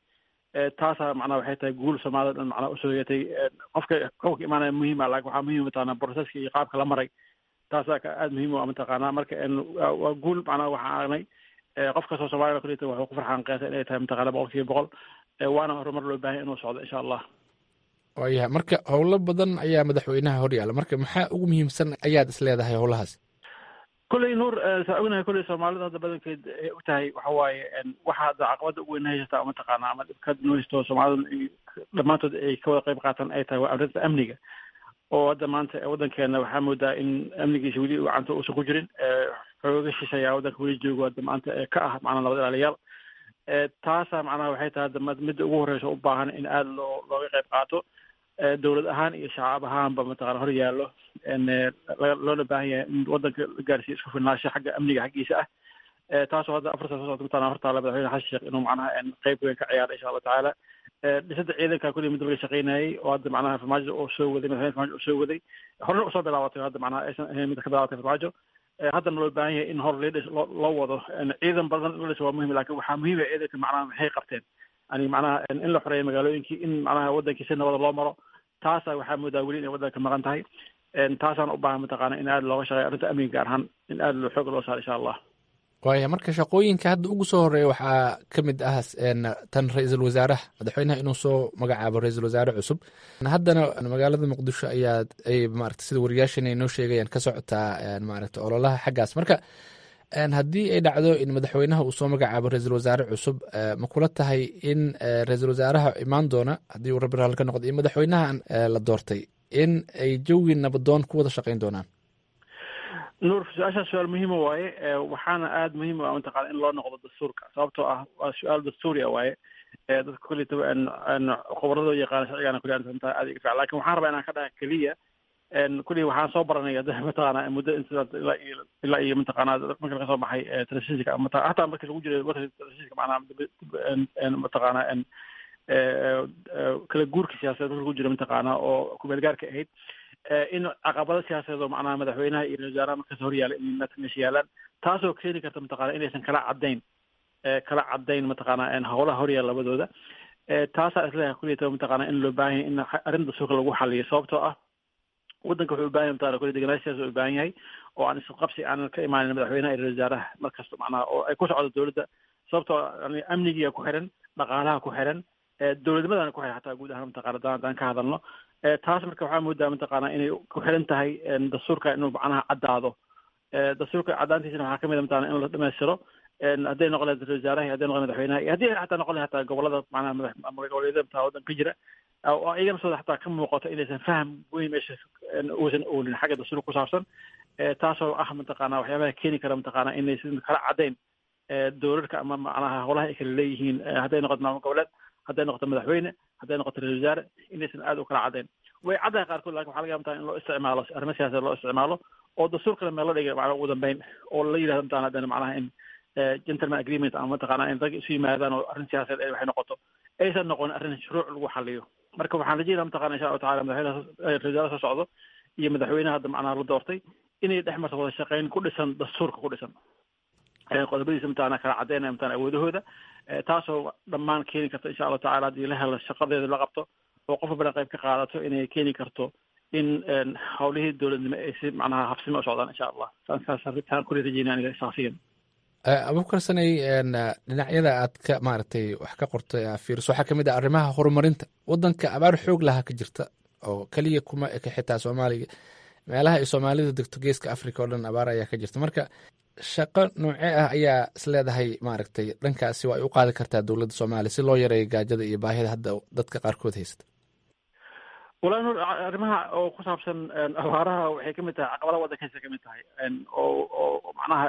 taasaa macnaha waxay tahay guul soomaalida dhan macnaha usoo yeetay qofka qofka imaanaya muhiima laakin waxaa muhiim mataqaanaa proceska iyo qaabka la maray taasaa aada muhiim u ah mataqaanaa marka waa guul macnaha waxaan aragnay qof kastoo soomaalida kulita waxuu ku farxaan qeesa inay tahay mataqaana boqol kiiba boqol waana horumar loo baahan inuu socdo insha allah waayahay marka howlo badan ayaa madaxweynaha horyaala marka maxaa ugu muhiimsan ayaad is leedahay howlahaas kulley nuur saa ognahay kulley soomaalida hadda badankeed ay og tahay waxa waaye waxa hadda caqabada ugu weyn haysataa mataqaana ama dhibka nooysto soomaalida dhammaantood ay ka wada qayb qaataan ay tahay waa arrinta amniga oo hadda maanta waddankeena waxaa moodaa in amnigiisa weli gacanta uusan ku jirin xooga shishayaa waddanka weli joogo hadda maanta ka ah macnaa nabad ilaaliyaal taasaa macnaha waxay tahay hadda midda ugu horreysa u baahan in aada loo looga qayb qaato dowlad ahaan iyo shacab ahaanba mataqana hor yaallo loona baahan yahay in waddanka la gaarsiiyo isku filnaansho xagga amniga xaggiisa ah taasoo hadda afarta soo socota mataqana hortaala madaxweyne xasan sheekh inuu macnaha qayb weyn ka ciyaaro insha allah tacaala dhisada ciidanka kulli muddo laga shaqeynayay oo hadda macnaha farmaajo oo soo waday madaxweyne farmaajo oo soo waday horena usoo bilaabatay hadda macnaha aysan ahayn mid ka bilaabatay farmaajo haddana loo baahan yahay in hor leedhis loo wado ciidan badan in la dhiso waa muhim lakin waxaa muhiima ciidanka macnaha maxay qabteen yani macnaha in la xoreeyo magaalooyinkii in macnaha waddankii si nabada loo maro taasa waxaa moodaa weli inay waddanka maqan tahay taasaan u baahan mataqaana in aada looga shaqeeyo arrinta amniga gaar ahaan in aada loo xooga loo saaro insha allah waaya marka shaqooyinka hadda ugu soo horeeya waxaa ka mid ah tan ra-iisul wasaaraha madaxweynaha inuu soo magacaabo ra-iisul wasaare cusub haddana magaalada muqdisho ayaa ay maarata sida wariyaashan ay noo sheegayaan ka socotaa maarata ololaha xaggaas marka haddii ay dhacdo in madaxweynaha uu soo magacaabo ra-iisul wasaare cusub ma kula tahay in ra-iisul wasaaraha imaan doona haddii uu rabbi raali ka noqdo iyo madaxweynahan la doortay in ay jawi nabadoon ku wada shaqeyn doonaan nuur su-aashaas su-aal muhiima waaye waxaana aada muhiim u ah mataqana in loo noqdo dastuurka sababtoo ah waa su-aal dastuuri ah waaye dadka kulitaba khubradoo yaqaana sharcigana kuli antaa aada iga fiican lakin waxaan rabaa inaan ka dhaha keliya kulli waxaan soo baranay hadda mataqaana muddo inta ilaa iyo ilaa iyo mataqaana marka laga soo baxay telefishinka mata hataa markii lagu jiray warka telefishinka macnaha mataqaana kala guurka siyaasadeed marka lagu jira mataqaana oo kumeelgaarka ahayd in caqabado siyaasadeed oo macnaha madaxweynaha iyo ra-isul wasaaraha markaas hor yaala in meesha yaalaan taasoo keeni karta mataqana inaysan kala caddayn kala caddayn mataqaana howlaha hor yaala labadooda taasaa isleeyahay kuliyata mataqaana in loo baahan yahay in arrin dastuurka lagu xaliyo sababtoo ah waddanka wuxuu u baahan yahay mataqana kulli degenaansho siyaasa u baahan yahay oo aan isqabsi aanan ka imaanin madaxweynaha iyo ra-isul wasaaraha markasta macnaha oo ay ku socdo dowladda sababtoo yani amnigiga ku xiran dhaqaalaha ku xiran dowladnimadana ku xiran xataa guud ahaan mataqana haddaan haddaan ka hadalno taas marka waxaa moodaa mataqaana inay ku xiran tahay dastuurka inuu macnaha caddaado dastuurka caddaantiisana waxaa kamid a mataqana in la dhamaystiro hadday noqon lahayd ra-isul wasaaraha hadday noqon madaxweynaha iyo haddii xataa noqon lahayd hataa gobolada macnaha madaxgoboleedyada mataa waddanka ka jira oo iyagana sooda xataa ka muuqato inaysan faham weyn meesha uusan oolin xagga dastuurka ku saabsan taasoo ah mataqaana waxyaabaha keeni kara mataqaana inaysan kala caddayn dowladka ama macnaha howlaha ay kala leeyihiin hadday noqoto maamul goboleed hadday noqoto madaxweyne hadday noqoto ra-isul wasaare inaysan aada u kala caddayn way caddahay qaarkood lakin waxa laga yaba in loo isticmaalo arrimo siyaasadeed loo isticmaalo oo dastuurkana meel la dhigay macnaha ugu dambeyn oo la yidhahdo mataqana haddana macnaha in gentleman agreement ama mataqaana in rag isu yimaadaan oo arrin siyaasadeed ay waxay noqoto aysan noqonin arrin shuruuc lagu xaliyo marka waxaan rajeynaa mataqana insha allahu tacala madaxweynaha ra-isul wasaare soo socdo iyo madaxweynaha hadda macnaha la doortay inay dhex marto wada shaqeyn ku dhisan dastuurka ku dhisan qodobadiisa mataqana kala caddeynaya mataqana awoodahooda taasoo dhammaan keeni karta insha allahu tacala haddii la helo shaqadeeda la qabto oo qof walbana qayb ka qaadato inay keeni karto in howlihii dowladnimo ay si macnaha habsimo u socdaan insha allah saasaan kuli rajeynaya aniga shaksiyan abubakar sanay dhinacyada aad ka maaragtay wax ka qortay fiiriso waxaa kamid ah arrimaha horumarinta waddanka abaar xoog laha ka jirta oo keliya kuma eka xitaa soomaaliga meelaha ay soomaalida degto geeska africa oo dhan abaar ayaa ka jirta marka shaqo noocee ah ayaa isleedahay maaragtay dhankaasi waa ay u qaadi kartaa dowladda soomaaliya si loo yareeyo gaajada iyo baahida hadda dadka qaarkood haysta wallahi nur arrimaha oo ku saabsan abaaraha waxay kamid tahay caqabadaha waddankaysa kamid tahay oo oo macnaha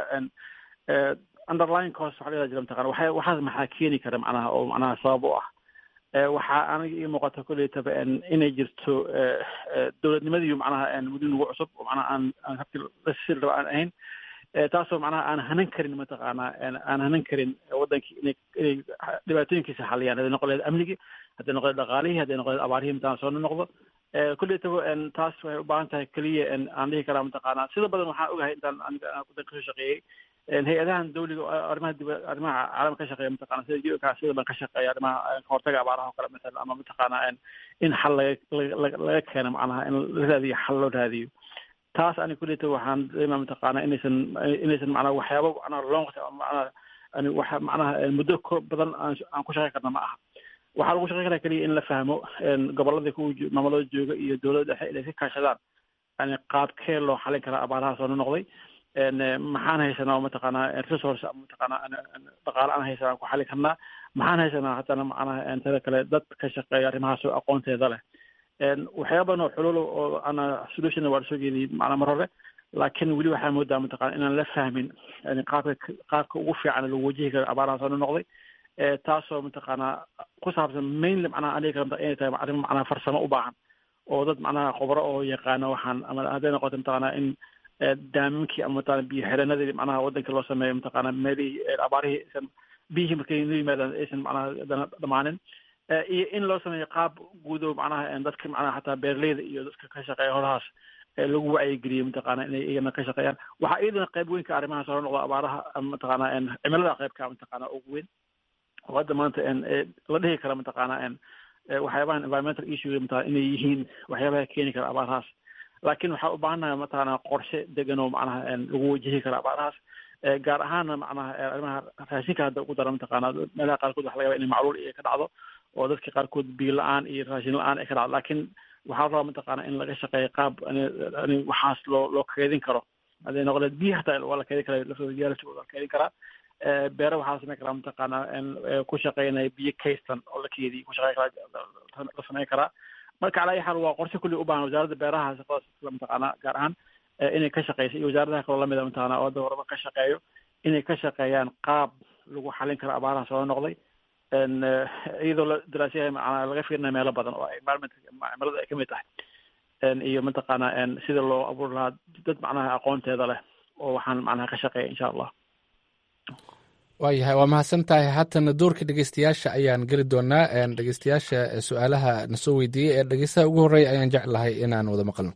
underline cost waxa la jira mataqana waxay waxaas maxaa keeni kara macnaha oo macnaha sabab u ah waxaa aniga ii muuqata kuleytaba inay jirto dowladnimadiiyo macnaha muddo nagu cusub oo macnaha aan aan habkii lasii raba aan ahayn taasoo macnaha aan hanan karin mataqaana aan hanan karin waddankii inay inay dhibaatooyinkiisa xaliyaan hadday noqon lahayd amnigii hadday noqon lahayd dhaqaalihii hadday noqon lahayd abaarihii mataan soo noqdo kuleytaba taas waxay u baahan tahay keliya aan dhihi karaa mataqaana sida badan waxaan ogahay intaan aniga waddanka kasoo shaqeeyey hay-adahan dawliga arrimaha dib arrimaha caalamka ka shaqeeya mataqana sida u-ka sida ban ka shaqeeya arrimaha kahortaga abaaraha oo kale masalan ama mataqaana in xal laga laga keeno macnaha in la raadiyo xal loo raadiyo taas ani kuleta waxaan dareema mataqaana inaysan inaysan macnaha waxyaaba macnaha long macnaha ani waxa macnaha muddo ko badan aan aan ku shaqey karna ma aha waxaa lagu shaqey karaa keliya in la fahmo gobolladii ku maamulada jooga iyo dowladda dhexe inay ka kaashadaan yani qaabkee loo xalin karaa abaaraha soo noqday maxaan haysanaa mataqaanaa resource mataqaanaa dhaqaale aan haysanaa ku xali karnaa maxaan haysanaa haddana macnaha tada kale dad ka shaqeeya arrimahaas oo aqoonteeda leh waxyaaba badan oo xulul oo ana solution waa lasoo jeediyey macnaa mar hore laakiin weli waxaa moodaa mataqana inaan la fahmin yani qaabka qaabka ugu fiican lagu wajihi karo abaaraha soo noqday taasoo mataqaanaa ku saabsan mainly macnaha aniga kale inay tahay arrin macnaha farsamo u baahan oo dad macnaha khubro oo yaqaano waxaan ama hadday noqoto mataqaanaa in daamimkii ama mataqana biyo xireenadii macnaha waddanka loo sameeyo mataqaana meelihii abaarihii aysan biyihii markay noo yimaadaan aysan macnaha dana dhamaanin iyo in loo sameeyo qaab guudo macnaha dadka macnaha xataa beeraleyda iyo dadka ka shaqeeya holahaas lagu wacyigeliyo mataqaana inay iyagana ka shaqeeyaan waxaa iyadana qayb weyn ka arrimahaas hore noqda abaaraha mataqaana cimilada qaybka mataqaana ugu weyn oo hadda maanta la dhihi kara mataqaana waxyaabahan environmental issue mataqana inay yihiin waxyaabaha keeni kara abaarahaas laakiin waxaa u baahannahay mataqaana qorshe degan oo macnaha lagu wajihi kara abaarahaas gaar ahaana macnaha arrimaha raashinka hadda ugu dara mataqaana meelaha qaarkood waxa laga yaba inay macluul iyo ka dhacdo oo dadka qaarkood biyo la-aan iyo raashin la-aan ay ka dhacdo laakiin waxaa rabaa mataqaana in laga shaqeeyo qaab ani waxaas loo loo keedin karo hadday noqoleed biyo hataa waa la keedin karaa laftooda yaalashooda waa la keedin karaa beere waxaa la samayn karaa mataqaana ku shaqeynaya biyo kaystan oo la keediyo ku shaqeyn karaa la samayn karaa marka calaa ayi xaal waa qorshe kulli u baahan wasaaradda beeraha shaqadaas mataqaana gaar ahaan inay ka shaqeyso iyo wasaaradaha kaloo lamida mataqaana oo hadda horaba ka shaqeeyo inay ka shaqeeyaan qaab lagu xalin karo abaaraha soo noqday iyadoo la daraasyahay macnaa laga fiirinayo meelo badan oo environment cimilada ay kamid tahay iyo mataqaana sida loo abuuri lahaa dad macnaha aqoonteeda leh oo waxaan macnaha ka shaqeeya insha allah waayahay waa mahadsan tahay haatana doorka dhegeystayaasha ayaan geli doonaa dhegeystayaasha su-aalaha nasoo weydiiyey ee dhegeystaha ugu horreeya ayaan jeclahay inaan wada maqalno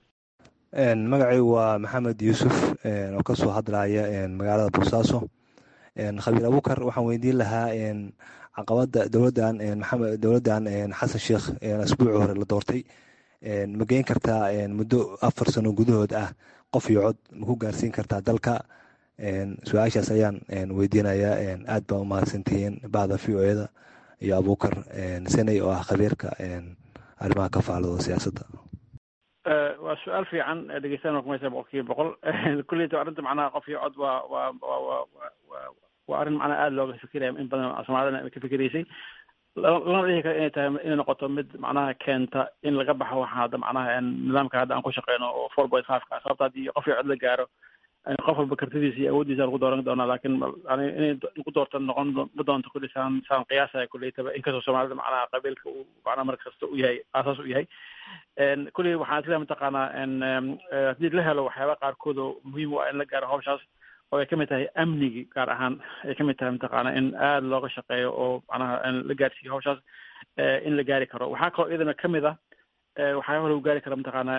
magacaygu waa maxamed yuusuf oo kasoo hadlaya magaalada boosaaso khabiir abukar waxaan weydiin lahaa caqabada dowladan maxamed dowladan xasan sheekh asbuuci hore la doortay ma geyn kartaa muddo afar sano gudahood ah qof iyo cod ma ku gaarsiin kartaa dalka su-aashaas ayaan weydiinayaa aad baa u mahadsantihiin bacda v o eda iyo abukar seney oo ah khabiirka arrimaha ka faalado siyaasadda waa su-aal fiican dhegeystayan kumaysa boqol kiiba boqol kulleyta arrinta macnaha qof iyo cod waa waa waa waa waa waa arrin macnaha aada looga fikiraya in badan soomaalidana ka fikiraysay lana dhihi kara inay tahay inay noqoto mid macnaha keenta in laga baxo waxa hadda macnaha nidaamka hadda aan ku shaqeyno oo four point five ka sababta haddii qof iyo cod la gaaro qof walba kartidiisa iyo awooddiisa lagu dooran doonaa laakiin inay lagu doorto noqon ma doonto kulli saan saan qiyaasaya kulleytaba inkastoo soomaalida macnaha qabiilka uu macnaha mar kasta u yahay aasaas u yahay kulli waxaan isleeyahay mataqaanaa haddii la helo waxyaaba qaarkood oo muhiim u ah in la gaaro hawshaas oo ay kamid tahay amnigi gaar ahaan ay kamid tahay mataqaana in aada looga shaqeeyo oo macnaha la gaarsiiyo hawshaas in la gaari karo waxaa kaloo iyadana kamid ah waxyaaba lagu gaari kara mataqaana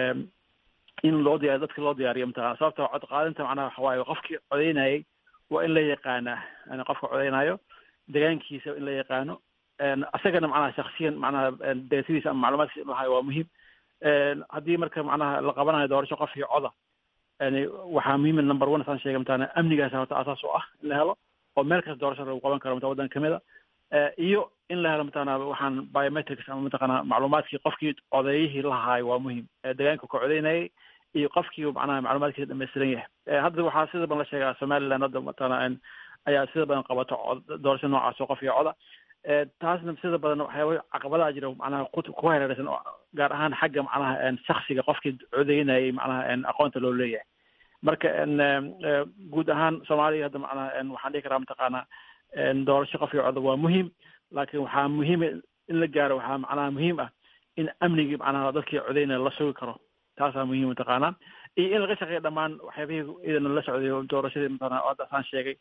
in loo diyaar dadka loo diyaariyo mataqana sababta cod qaadinta macnaha waxa waaye qofkii codeynayay waa in la yaqaanaa yani qofka codeynayo degaankiisa in la yaqaano asagana macnaha shaksiyan macnaha deetadiisa ama macluumaadkiisa in lahayo waa muhiim haddii marka macnaha la qabanayo doorasho qof iyo coda yani waxaa muhiim number one saan sheegay mataqana amnigaas horta asaas u ah in la helo oo meel kasta doorasho lagu qaban karo mata waddan kamid a iyo in la helo mataqana waxaan biometrics ama mataqana macluumaadkii qofkii codeeyihii lahaayo waa muhiim degaanka ka codeynayay iyo qofkii macnaha macluumaadkiisa dhamaystiran yahay hadda waxaa sida badan la sheegaa somaliland hadda mataqana ayaa sida badan qabato doorasho noocaas oo qof iyo coda taasna sida badan waxyaaba caqabadaha jira macnaha ku hareeraysan gaar ahaan xagga macnaha shaksiga qofkii codeynayay macnaha aqoonta loo leeyahay marka guud ahaan soomaaliya hadda macnaha waxaan dhihi karaa mataqaana doorasho qof iyo coda waa muhiim laakiin waxaa muhiim in la gaaro waxaa macnaha muhiim ah in amnigii macnaha dadkii codeynaya la sugi karo taasaa muhiim mataqaanaa iyo in laga shaqeeyo dhammaan waxyaabihii idana la socday doorashadii mataqana hadda saan sheegay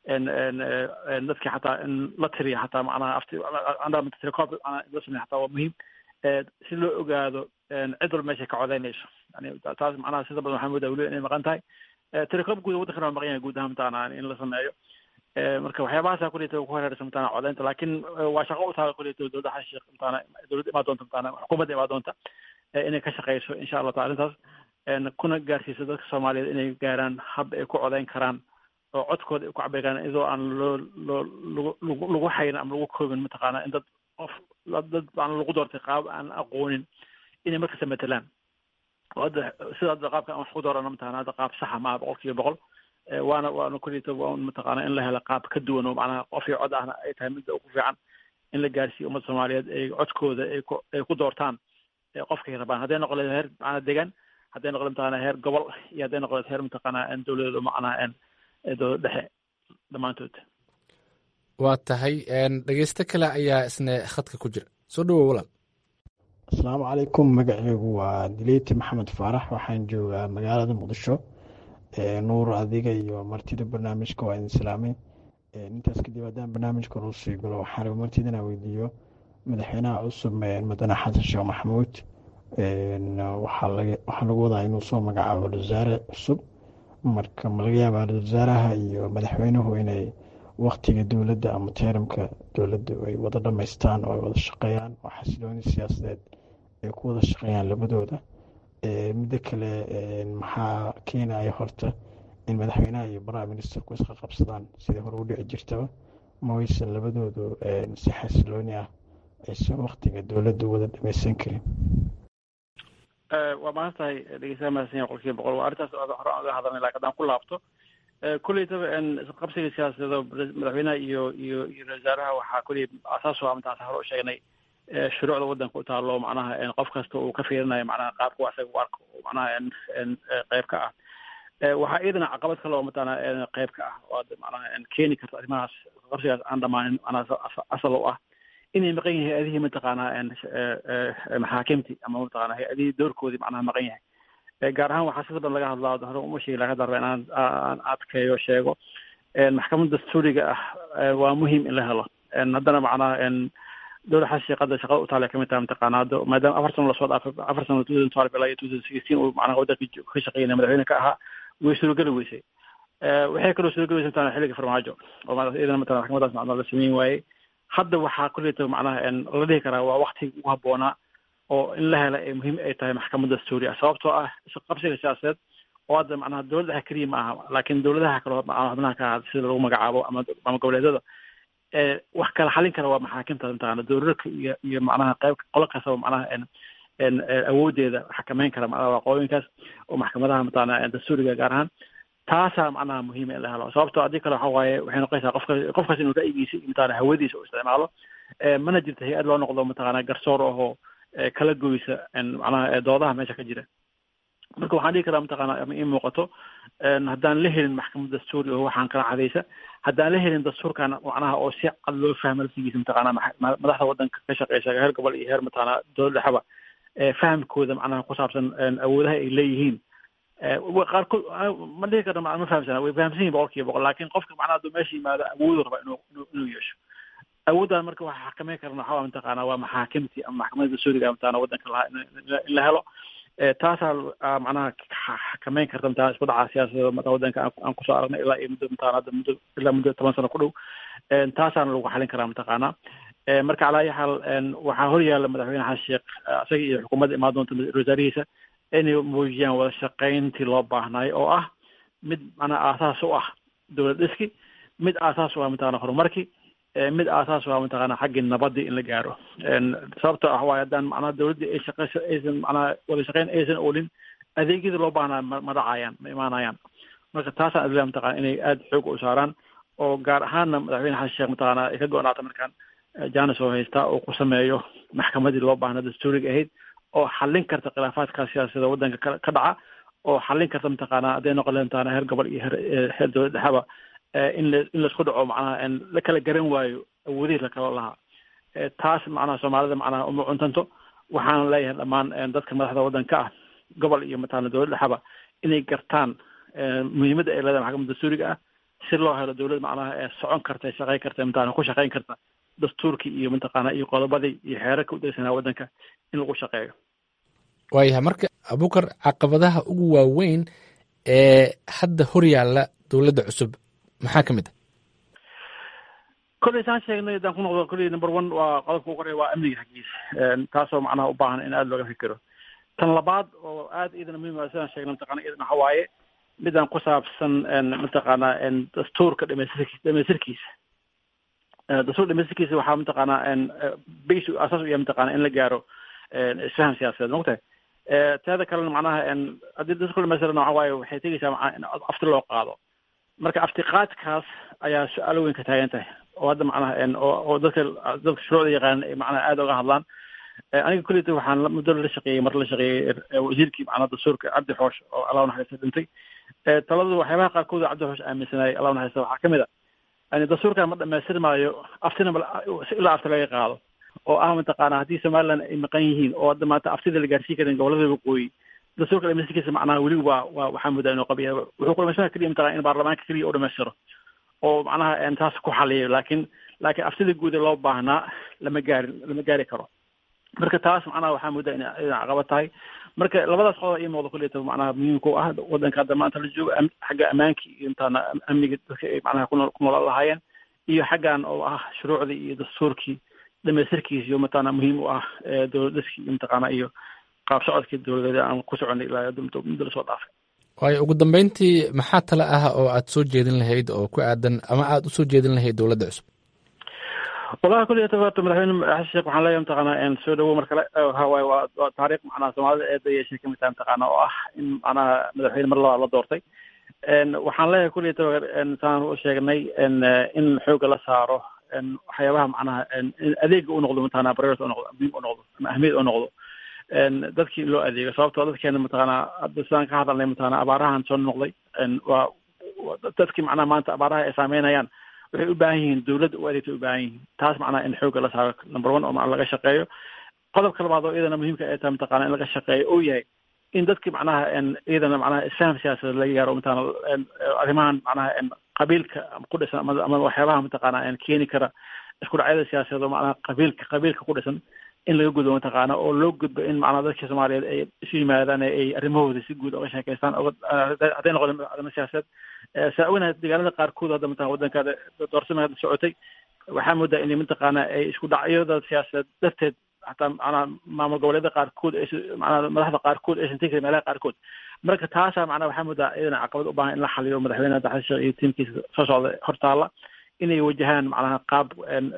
dadkii xataa in la tiriya xataa macnaha afti tirecob macnaha la sameeya xataa waa muhiim si loo ogaado cid walba meeshay ka codeynayso yani taas macnaha sida badan waxaa moodaa weliba inay maqan tahay telecom guud waddankana waa maqan yahay guud ahaan mataqaana in la sameeyo marka waxyaabahaasa kuleyta ku hareersan mataqaana codeynta laakiin waa shaqo u tahay kuleyta dowladda xasan sheekh mataqaana dowladda imaa doonta mataqaana xukuumadda imaa doonta inay ka shaqeyso insha allah taala arrintaas kuna gaarsiiso dadka soomaaliyeed inay gaaraan hab ay ku codeyn karaan oo codkooda ay ku cabiri karaan iyadoo aan loo loo lagu lagu xayin ama lagu koobin mataqaana in dad qof dad aan lagu doortay qaab aan aqoonin inay markasta matelaan oo hadda sida hadda qaabka aan wax ku doorano mataqana hadda qaab saxa maaha boqol kiiba boqol waana waana kulita waa mataqaana in la helo qaab ka duwan oo macnaha qofkii cod ahna ay tahay midda ugu fiican in la gaarsiiyo ummadda soomaaliyeed ay codkooda ay ku ay ku doortaan qofkay rabaan hadday noqon leed heer macnaa degan hadday noqon mataqana heer gobol iyo hadday noqon leed heer mataqana dowladeed macnaha dowlad dhexe dhammaantood waa tahay dhegeysto kale ayaa isna khadka ku jira soo dhawow walaal asalaamu calaykum magaceygu waa dileyti maxamed faarax waxaan joogaa magaalada muqdisho nuur adiga iyo martida barnaamijka waa idin salaamay intaas kadib haddaan barnaamijka nuu sii galo waxaan raba martida inaan weydiiyo madaxweynaha cusub madane xasan sheekh maxamuud waxaa lagu wadaa inuu soo magacaabo wasaare cusub marka ma laga yaabaa wasaaraha iyo madaxweynuhu inay waktiga dowladda ama teeramka dowladda ay wada dhamaystaan oo ay wada shaqeeyaan oo xasilooni siyaasadeed ay ku wada shaqeeyaan labadooda midda kale maxaa keenaya horta in madaxweynaha iyo prime ministerku isqa qabsadaan sidai hore u dhici jirtaba ma waysan labadoodu si xasilooni ah aysan waktiga dowladda wada dhamaysan karin waa mahan tahay dhegeystaha mahadsan yahay qolkiiba boqol waa arrintaas hore aan uga hadalnay laakiin haddaan ku laabto kulleytaba qabsiga siyaasadeed madaxweynaha iyo iyo iyo wasaaraha waxaa kulley asaas u ah intaas hore u sheegnay shuruucda waddanka u taalo macnaha qof kasta uu ka fiirinayo macnaha qaabka wax isaga u arko macnaha qayb ka ah waxaa iyadana caqabad kale oo mataqaana qayb ka ah oo macnaha keeni karta arrimahaas qabsigaas aan dhamaanin macnaha asal u ah inay maqan yahay hay-adihii mataqaanaa maxaakimtii ama mataqaana hay-adihii doorkoodii macnaha maqan yahay gaar ahaan waxaa sida badan laga hadlaa hore uma sheegi laga darba inaan aan adkeeyo sheego maxkamadda dastuuriga ah waa muhiim in la helo haddana macnaha dowlad xasan sheekada shaqada u taale kamid tahay mataqaana hadda maadaama afar sano lasoo dhaafay afar sano two thousand twelve ilaa iyo two thousand sixteen uu macnaha waddanka ka shaqeynaya madaxweyne ka ahaa way suurogeli weysay waxay kaloo suurogeli weysay mataqana xilliga farmaajo oo iyadana mataqana maxkamadaas macnaha la sameyn waayey hadda waxaa kuleeta macnaha la dhihi karaa waa waktiga ugu habboonaa oo in la hela ay muhiim ay tahay maxkamad dastuuri ah sababtoo ah qabsiga siyaasadeed oo hadda macnaha dowladda dhexe keliya ma aha laakiin dowladaha kale xubnaha ka ah sida lagu magacaabo ama ama goboleedyada wax kala xalin kara waa maxaakimta mataqana dowladka iyo iyo macnaha qayb qolo kastaba macnaha awoodeeda xakameyn kara macnaha waaqooyinkaas oo maxkamadaha mataqana dastuuriga gaar ahaan taasaa macnaha muhiima in la helo sababtoo haddii kale waxa waaye waxay noqonaysaa qofka qofkaas inuu ra'yigiisa iyo mataqana hawadiisa u isticmaalo mana jirto hay-ad loo noqdo mataqana garsoor ahoo kala goysa macnaha doodaha meesha ka jira marka waxaan dhihi karaa mataqana ama ii muuqato haddaan la helin maxkamad dastuuri oo waxaan kala cadaysa haddaan la helin dastuurkan macnaha oo si cad loo fahmo laftigiisa mataqana madaxda waddanka ka shaqeysa heer gobol iyo heer mataqana dowlad dhexeba fahamkooda macnaha ku saabsan awoodaha ay leeyihiin qaarkood ma dhihi karna ma fahamsana way fahamsan yihin boqol kiiba boqol laakin qofka macnaha hadduu meesha yimaado awoodu raba inuu inuu yeesho awooddan marka waxa xakameyn karna waxaa mataqaana waa maxaakimtii ama maxkamadda dastuuriga mataqana waddanka lahaa in la helo taasaa macnaha xakameyn karta mataqana isku dhaca siyaasadeeda mata waddanka aan kusoo aragnay ilaa iyo muddo mataqana hadda muddo ilaa muddo toban sano ku dhow taasaana lagu xalin karaa mataqaana marka calaa ayi xaal waxaa hor yaalla madaxweyne xasan sheekh isaga iyo xukuumadda imaan doonta wasaarihiisa inay muujiyaan wada shaqayntii loo baahnaayo oo ah mid macnaha aasaas u ah dowlad dhiski mid aasaas u ah mataqana horumarkii mid aasaas u ah mataqana xaggii nabadii in la gaaro sababtoo ah waayo haddaan macnaha dowladdii ay shaqeyso aysan macnaha wada shaqayn aysan olin adeegyadii loo baahnaa ma dhacayaan ma imaanayaan marka taasaan adilaa mataqana inay aada xoog u saaraan oo gaar ahaanna madaxweyne xasan sheekh mataqana ay ka go-naata markaan janis oo haystaa oo ku sameeyo maxkamadii loo baahnaa dastuuriga ahayd oo xallin karta khilaafaadka siyaasada waddanka ka dhaca oo xallin karta mataqaana hadday noqon leed mataqana heer gobol iyo heer heer dowlad dhexeba in la in laisku dhaco macnaha la kala garan waayo awoodihii lakala lahaa taas macnaha soomaalida macnaha uma cuntanto waxaana leeyahay dhammaan dadka madaxda waddanka ah gobol iyo mataqana dowlad dhexeba inay gartaan muhiimadda ay leedahay maxkamadda dastuuriga ah si loo helo dowlad macnaha ee socon karta shaqeyn karta mataqana ku shaqeyn karta dastuurkii iyo mataqaana iyo qodobadii iyo xeerarka u degsanaa waddanka in lagu shaqeeyo waayahay marka abukar caqabadaha ugu waaweyn ee hadda horyaalla dowladda cusub maxaa ka mid ah kolley saan sheegnay haddaan ku noqdo kolley number one waa qodobka ugu horeya waa amniga xaggiisa taasoo macnaha u baahan in aada looga fikiro tan labaad oo aada iyadana muhiim ah sidaan sheegnay mataqana iyadana waxa waaye midaan ku saabsan mataqaana dastuurka dhamaystirki dhamaystirkiisa dastuur dhamaystirkiisa waxaa mataqaanaa bas asaas u yahay mataqana in la gaaro isfaham siyaasadeed mogtahay teeda kalena macnaha haddii dastuurka dhamaystirana waxa waaye waxay tegeysaa macnaha in afti loo qaado marka aftiqaadkaas ayaa su-aalo weyn ka taagan tahay oo hadda macnaha oo dadka dadka shuruucda yaqaan ay macnaha aada uga hadlaan aniga kulleyta waxaan muddo la shaqeeyey mar la shaqeeyey wasiirkii macnaha dastuurka cabdi xoosh oo allah naxariista dhintay taladu waxyaabaha qaarkood oo cabdi xoosh aaminsanayay allah naxariista waxaa kamid a yani dastuurkan ma dhamaystir maayo aftina ilaa afti laga qaado oo ah mataqaana haddii somaliland ay maqan yihiin oo hadda maanta aftida la gaarsiin karin gobolada waqooyi dastuurka dhamaystirkiisa macnaha weli waa waa waxaa moodaa inuu qabiya wuxuu ku dhamaystirka keliya mataqana in baarlamaanka keliya u dhamaystiro oo macnaha taas ku xaliyo laakiin laakiin aftida guuda loo baahnaa lama gaarin lama gaari karo marka taas macnaha waxaa moodaa ina ina caqabad tahay marka labadaas qodob ii muuqda kulleyta macnaha muhiimka u ah wadanka hadda maanta la joogo xagga ammaanka iyo intaana amniga dadka ay macnaha kunoo ku noolaan lahaayeen iyo xaggan oo ah shuruucdii iyo dastuurkii dhamaystirkiisa iyo mataqaana muhiim u ah dowladdaskii iyo mataqaana iyo qaab socodkii dowladeed aan ku soconay ilaa muddo lasoo dhaafay waayo ugu dambeyntii maxaa tale ah oo aad soo jeedin lahayd oo ku aadan ama aada usoo jeedin lahayd dowladda cusub wallahi kulli horta madaxweyne xasan sheekh waxaan leeyahay mataqaana soo dhawow mar kale waxa waaye waa waa taariikh macnaha soomaalida eeda yeeshay kamid tahay mataqaana oo ah in macnaha madaxweyne mar labaad la doortay waxaan leeyahay kulli saan u sheegnay in xooga la saaro waxyaabaha macnaha adeega u noqdo mataqaana priority u noqdo muhiim u noqdo ama ahmiyad u noqdo dadkii in loo adeego sababtoo dadkeena mataqaana hadda sidaan ka hadalnay mataqaana abaarahan soo noqday waa dadkii macnaha maanta abaaraha ay saameynayaan waxay u baahan yihiin dowladda u adeegta u baahan yihiin taas macnaha in xooga la saaro number one oo macna laga shaqeeyo qodobka labaad oo iyadana muhiimka ay tahay mataqaana in laga shaqeeyo uu yahay in dadki macnaha iyadana macnaha isfaham siyaasadeed laga gaaro mataqaana arrimahan macnaha qabiilka ku dhisan ama ama waxyaabaha mataqaana keeni kara isku dhacyada siyaasadeed oo macnaha qabiilka qabiilka ku dhisan in laga gudbo mataqaana oo loo gudbo in macnaha dadka soomaaliyeed ay isu yimaadaan ay arrimahooda si guud oga sheekeystaan hadday noqdeen arrimo siyaasadeed saa ognahay deegaanada qaarkood hadda mataqana waddanka doorsama hadda socotay waxaa moodaa inay mataqaana ay isku dhacyada siyaasadeed darteed hataa macnaha maamul goboleedyada qaarkood ay macnaha madaxda qaarkood aysan tegi karin meelaha qaarkood marka taasaa macnaha waxaa moodaa iyadana caqabad u baahan in la xaliyo madaxweyne xasan sheekh iyo tiimkiisa soo socda hortaala inay wajahaan macnaha qaab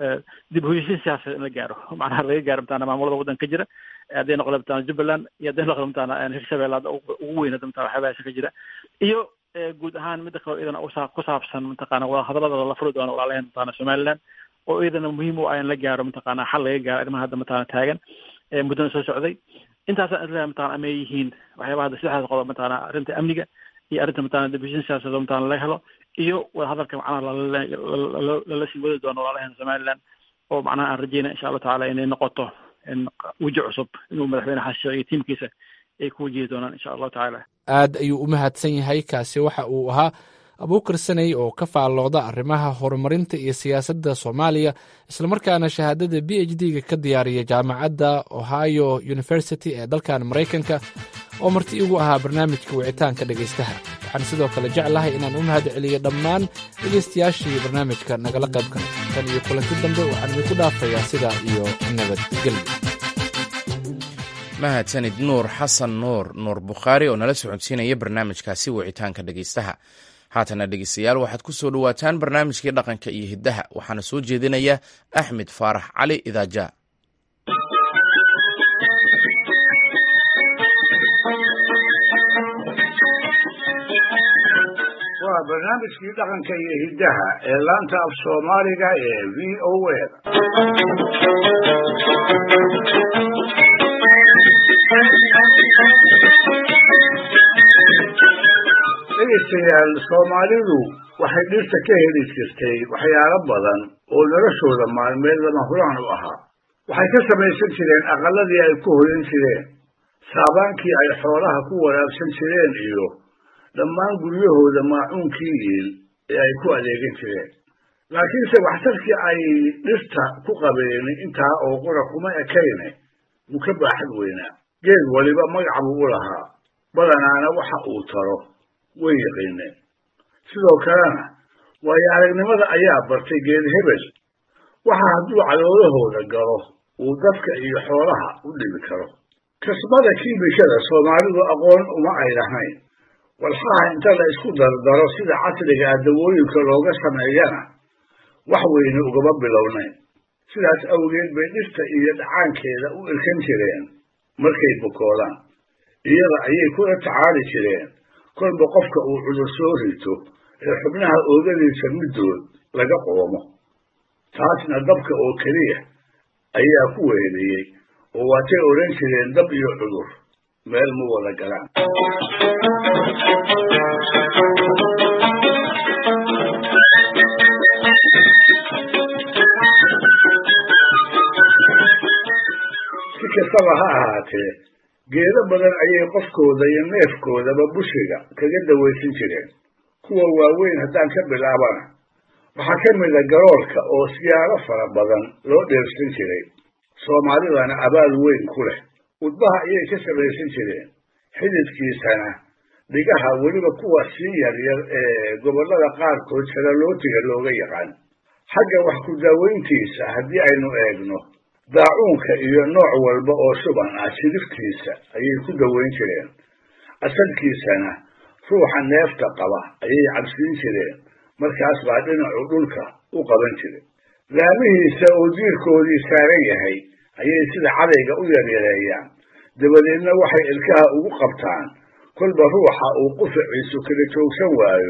dib u heshiin siyaasadeed in la gaaro macnaha laga gaaro mataqana maamulada waddanka ka jira hadday noqdo mataqana jubbaland iyo hadday noqdo mataqana hirshabelle hadda ugu weyn hadda mataqana waxyaabahaas ka jira iyo guud ahaan midda kale iyadana usa ku saabsan mataqana wadahadalada la furi doono walaalaheen mataqana somaliland oo iyadana muhiim u ah in la gaaro mataqana xal laga gaaro arrimaha hadda mataqana taagan muddana soo socday intaasaan isleeyahay mataqana amay yihiin waxyaabaha hadda saddexdaas qodob mataqana arrinta amniga iyo arrinta mataqana dib u heshiin siyaasadeed oo mataqana laga helo iyo wadahadalka macnaha lala sii wadi doono walaalaheen somaliland oo macnaha aan rajeynaya insha allahu tacaala inay noqoto weji cusub inuu madaxweyne xasan sheekh iyo tiimkiisa ay ku wajihi doonaan insha allahu tacaala aad ayuu u mahadsan yahay kaasi waxa uu ahaa abuukar saney oo ka faallooda arrimaha horumarinta iyo siyaasadda soomaaliya islamarkaana shahaadada b h d-ga ka diyaariya jaamacadda ohio university ee dalkan maraykanka oo marti igu ahaa barnaamijka wicitaanka dhegaystaha waxaan sidoo kale jeclahay inaan u mahad celiyo dhammaan dhegaystayaashii barnaamijka nagala qayb galay tan iyo kulanti dambe waxaan idinku dhaafayaa sidaa iyo nabadgelyo mahadsanid nuur xasan nuur nuur bukhaari oo nala socodsiinaya barnaamijkaasi wicitaanka dhegaystaha haatana dhegeystayaal waxaad ku soo dhowaataan barnaamijkii dhaqanka iyo hiddaha waxaana soo jeedinaya axmed faarax cali idaaja waa barnaamijkii dhaqanka iyo hiddaha ee laanta af soomaaliga ee v o a dhegaystayaal soomaalidu waxay dhirta ka heli jirtay waxyaalo badan oo noloshooda maalmeed lama huraan u ahaa waxay ka samaysan jireen aqalladii ay ku hoyan jireen saabaankii ay xoolaha ku waraabsan jireen iyo dhammaan guryahooda maacuunkii iil ee ay ku adeegan jireen laakiinse waxtarkii ay dhirta ku qabeen intaa oo qura kuma ekayne wuu ka baaxad weynaa geed waliba magac buu u lahaa badanaana waxa uu taro way yaqiineen sidoo kalena waayo aragnimada ayaa bartay geed hebel waxa hadduu caloolahooda galo uu dadka iyo xoolaha u dhibi karo kasbada kiimikada soomaalidu aqoon uma ay lahayn walxaha inta la isku dardaro sida casriga ah dawooyinka looga sameeyana wax weyne ugama bilownayn sidaas awgeed bay dhirta iyo dhacaankeeda u irkan jireen markay bukoodaan iyada ayay kula tacaali jireen kolba qofka uu cudur soo rito ee xubnaha oogadiisa middood laga qoomo taasna dabka oo keliya ayaa ku weheliyey oo waatay odhan jireen dab iyo cudur meel ma wada galaan si kastaba ha ahaatee geedo badan ayay qofkooda iyo neefkoodaba bushiga kaga dawaysan jireen kuwa waaweyn haddaan ka bilaabana waxaa ka mida garoolka oo siyaalo fara badan loo dheersan jiray soomaalidana abaal weyn ku leh udbaha ayay ka samaysan jireen xididkiisana dhigaha weliba kuwa sii yaryar ee gobollada qaarkood saralootiga looga yaqaan xagga wax ku daaweyntiisa haddii aynu eegno daacuunka iyo nooc walba oo shuban ah shidiftiisa ayay ku daweyn jireen asalkiisana ruuxa neefta qaba ayay cabsiin jireen markaas baa dhinacu dhulka u qaban jiray laamihiisa oo diirkoodii saaran yahay ayay sida cadayga u yaryareeyaan dabadeedna waxay ilkaha ugu qabtaan kolba ruuxa uu qufaciisu kala joogsan waayo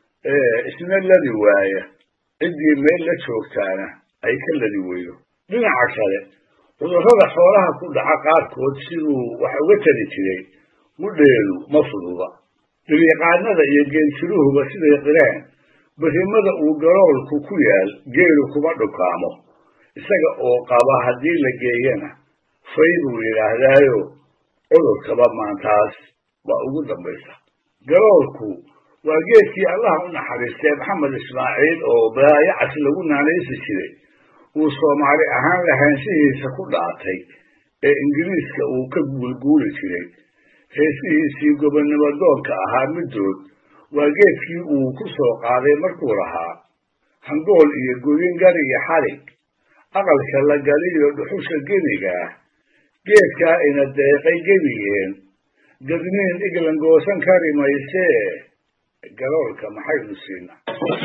ee isna ladi waaya ciddii meel la joogtaana ay ka ladi weydo dhinaca kale cudurrada xoolaha ku dhaca qaarkood siduu wax uga tari jiray mudheelu ma fududa dhilyaqaanada iyo geeltiruhuba siday qireen berrimada uu garoolku ku yaal geelu kuma dhukaamo isaga oo qaba haddii la geeyana fay buu yidhaahdaayo cudurkaba maantaas waa ugu dambaysa garoolku waa geedkii allah u naxariistay maxamed ismaaciil oo baayacas lagu naanaysi jiray uu soomaali ahaan lahaanshihiisa ku dhaatay ee ingiriiska uu ka guulguuli jiray heesihiisii gobonnimo doonka ahaa middood waa geedkii uu ku soo qaaday markuu lahaa hangool iyo godin gar iyo xalig aqalka la galiyo dhuxusha geniga ah geedkaa ina deeqay gebigeen gadniin iglan goosan kari maysee galoolka maxaynu siinaa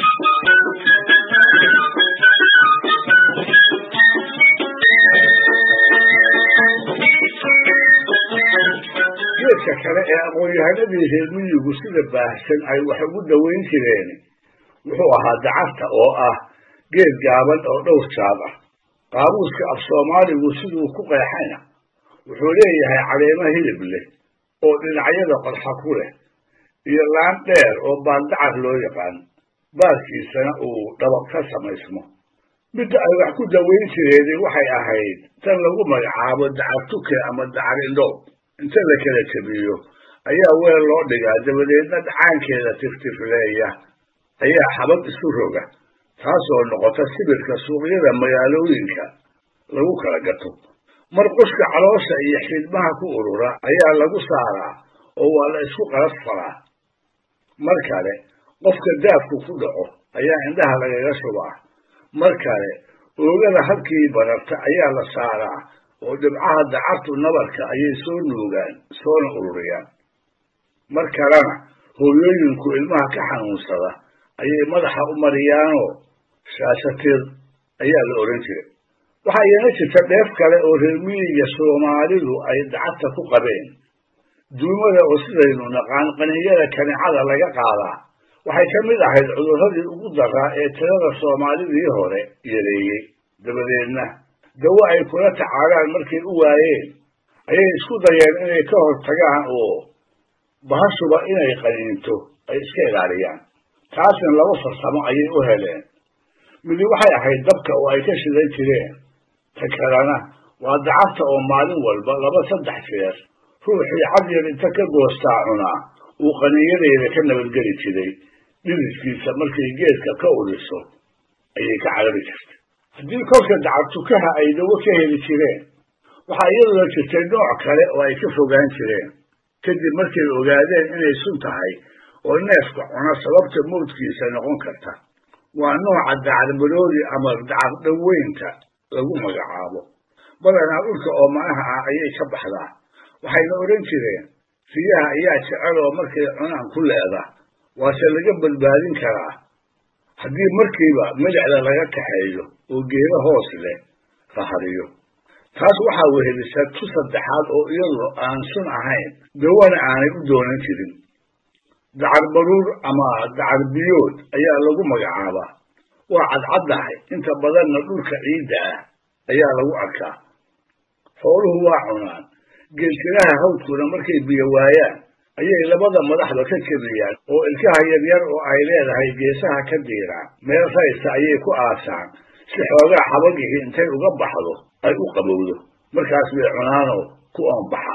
geedka kale ee aqoon-yahanadii reer miyigu sida baahsan ay wax ugu daweyn jireen wuxuu ahaa dacarta oo ah geed gaaban oo dhowr jaad ah qaabuuska af soomaaligu siduu ku qeexayna wuxuu leeyahay caleemo hilib leh oo dhinacyada qodxa ku leh iyo laan dheer oo baandacar loo yaqaan baarkiisana uu dhabaq ka samaysmo midda ay wax ku daweyn jireeni waxay ahayd tan lagu magacaabo dacar tuke ama dacar indhoob inta la kala jabiyo ayaa weel loo dhigaa dabadeedna dhacaankeeda tiftifleeya ayaa xabad isu roga taasoo noqota sibirka suuqyada magaalooyinka lagu kala gato marqushka caloosha iyo xidmaha ku urura ayaa lagu saaraa oo waa la isku qalas faraa mar kale qofka daafku ku dhaco ayaa indhaha lagaga shubaa mar kale oogada halkii bararta ayaa la saaraa oo dhibcaha dacartu nabarka ayay soo nuugaan soona ururiyaan mar kalena hooyooyinku ilmaha ka xanuunsada ayay madaxa u mariyaanoo shaashatir ayaa la odhan jiray waxaa iyana jirta dheef kale oo reermiyiga soomaalidu ay dacarta ku qabeen duumada oo sidaynu naqaan qaninyada kanicada laga qaadaa waxay ka mid ahayd cudurradii ugu daraa ee tirada soomaalidii hore yareeyey dabadeedna dawo ay kula tacaalaan markay u waayeen ayay isku dayeen inay ka hor tagaan oo bahashuba inay qaniinto ay iska ilaaliyaan taasna laba farsamo ayay u heleen midi waxay ahayd dabka oo ay ka shidan jireen ta kalena waa dacarta oo maalin walba laba saddex jeer ruuxii cadyar inta ka goostaa cunaa uu qaniinyadeeda ka nabadgeli jiray dhididkiisa markay geedka ka udhiso ayay ka carari jirtay haddii kolka dacartukaha ay dawo ka heli jireen waxaa iyaduna jirtay nooc kale oo ay ka fogaan jireen kadib markay ogaadeen inay sun tahay oo neefka cuna sababta mawdkiisa noqon karta waa nooca dacadmaroodi ama dacaddaweynta lagu magacaabo badanaa dhulka oomanaha ah ayay ka baxdaa waxayna odhan jireen riyaha ayaa jecel oo markay cunaan ku leeda waase laga badbaadin karaa haddii markiiba milicda laga kaxeeyo oo geedo hoos leh la hariyo taas waxaa wehelisa tu saddexaad oo iyadu aan sun ahayn dawana aanay u doonan jirin dacar baruur ama dacar biyood ayaa lagu magacaabaa waa cadcaddahay inta badanna dhulka ciidda ah ayaa lagu arkaa xooluhu waa cunaan geeltiraha hawdkuna markay biyo waayaan ayay labada madaxda ka jebiyaan oo ilkaha yaryar oo ay leedahay geesaha ka diiraan meel raysta ayay ku aasaan si xoogaa xabagihii intay uga baxdo ay u qabowdo markaas bay cunaanoo ku oonbaxa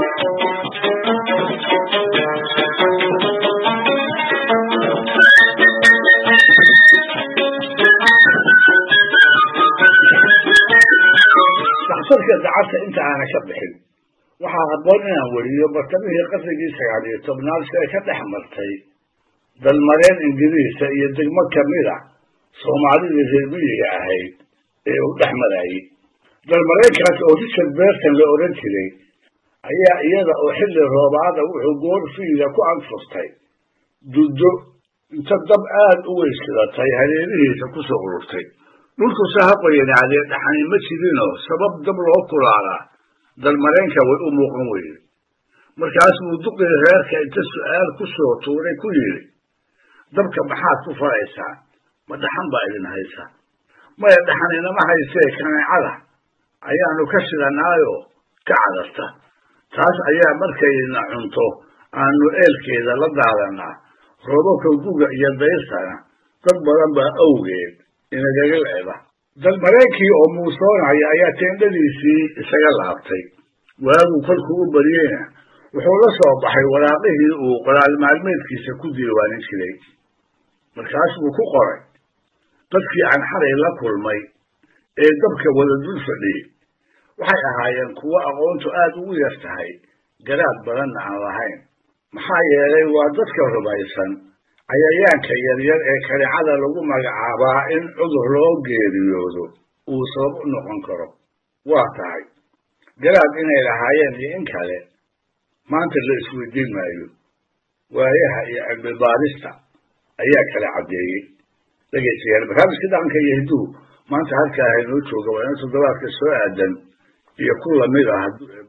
daxtarka dacadta inta aana ka bixin waxaa habboon inaan weriyo bartamihii qarnigii sagaal iyo tobnaad si ay ka dhex martay dalmareen ingiriisa iyo degmo kamida soomaalidii reer miyiga ahayd ee uu dhex marayey dalmareenkaas oo richard berton la odhan jiray ayaa iyada oo xilli roobaada wuxuu goor fiida ku anfurtay duddo inta dab aad u weysidatay hareerihiisa kusoo ururtay dhulkuse ha qoyanaadee dhaxani ma jirinoo sabab dab loo kulaalaa dalmareenka way u muuqan weyde markaas buu duqii reerka inta su'aal ku soo tuuray ku yidhi dabka maxaad ku faraysaan ma dhaxan baa idin haysa maya dhaxan inama haysee kaneecada ayaanu ka shidanaayoo ka cadarta taas ayaa markayna cunto aanu eelkeeda la daadanaa roobabka guga iyo dayrtana dad badan baa awgeed inagaga leeda dalmareenkii oo muusoonaya ayaa teendhadiisii isaga laabtay waaguu kolkuu u baryeyna wuxuu la soo baxay waraaqihii uu qoraal maalmeedkiisa ku diiwaanin jiray markaas buu ku qoray dadkii aan xalay la kulmay ee dabka wada dul fadhiyey waxay ahaayeen kuwo aqoontu aad ugu yar tahay garaad badanna aan lahayn maxaa yeelay waa dadka rumaysan cayayaanka yaryar ee kanicada lagu magacaabaa in cudur loo geeriyoodo uu sabab u noqon karo waa tahay garaad inay lahaayeen iyo in kale maanta la isweydiin maayo waayaha iyo cilmibaadista ayaa kala caddeeyey dhegaystayaal barnaamijka dhaqanka iyo hidduu maanta halkaa haynoo jooga waa ina toddobaadka soo aadan iyo ku lamid ah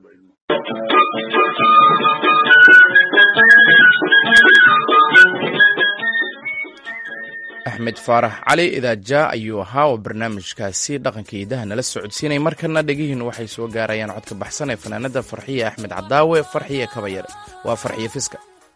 axmed faarax cali idaaja ayuu ahaa oo barnaamijkaasi dhaqanka iidaha nala socodsiinay markana dhegihiinu waxay soo gaarayaan codka baxsan ee fanaanada farxiye axmed cadaawe farxiye kabayare waa farxiye fiska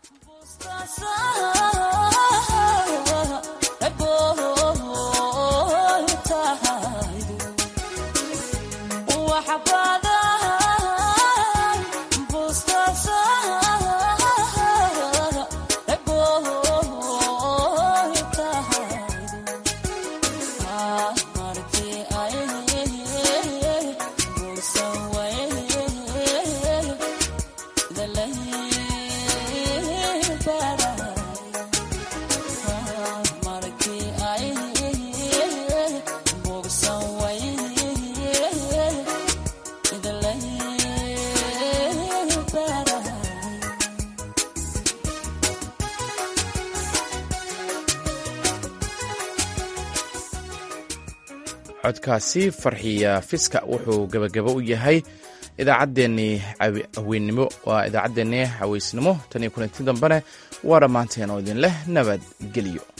codkaasi farxiya fiska wuxuu gebagabo u yahay idaacaddeenii haweennimo waa idaacaddeenii haweysnimo tan iyo kulanti dambene waa dhammaanteen oo idin leh nabadgelyo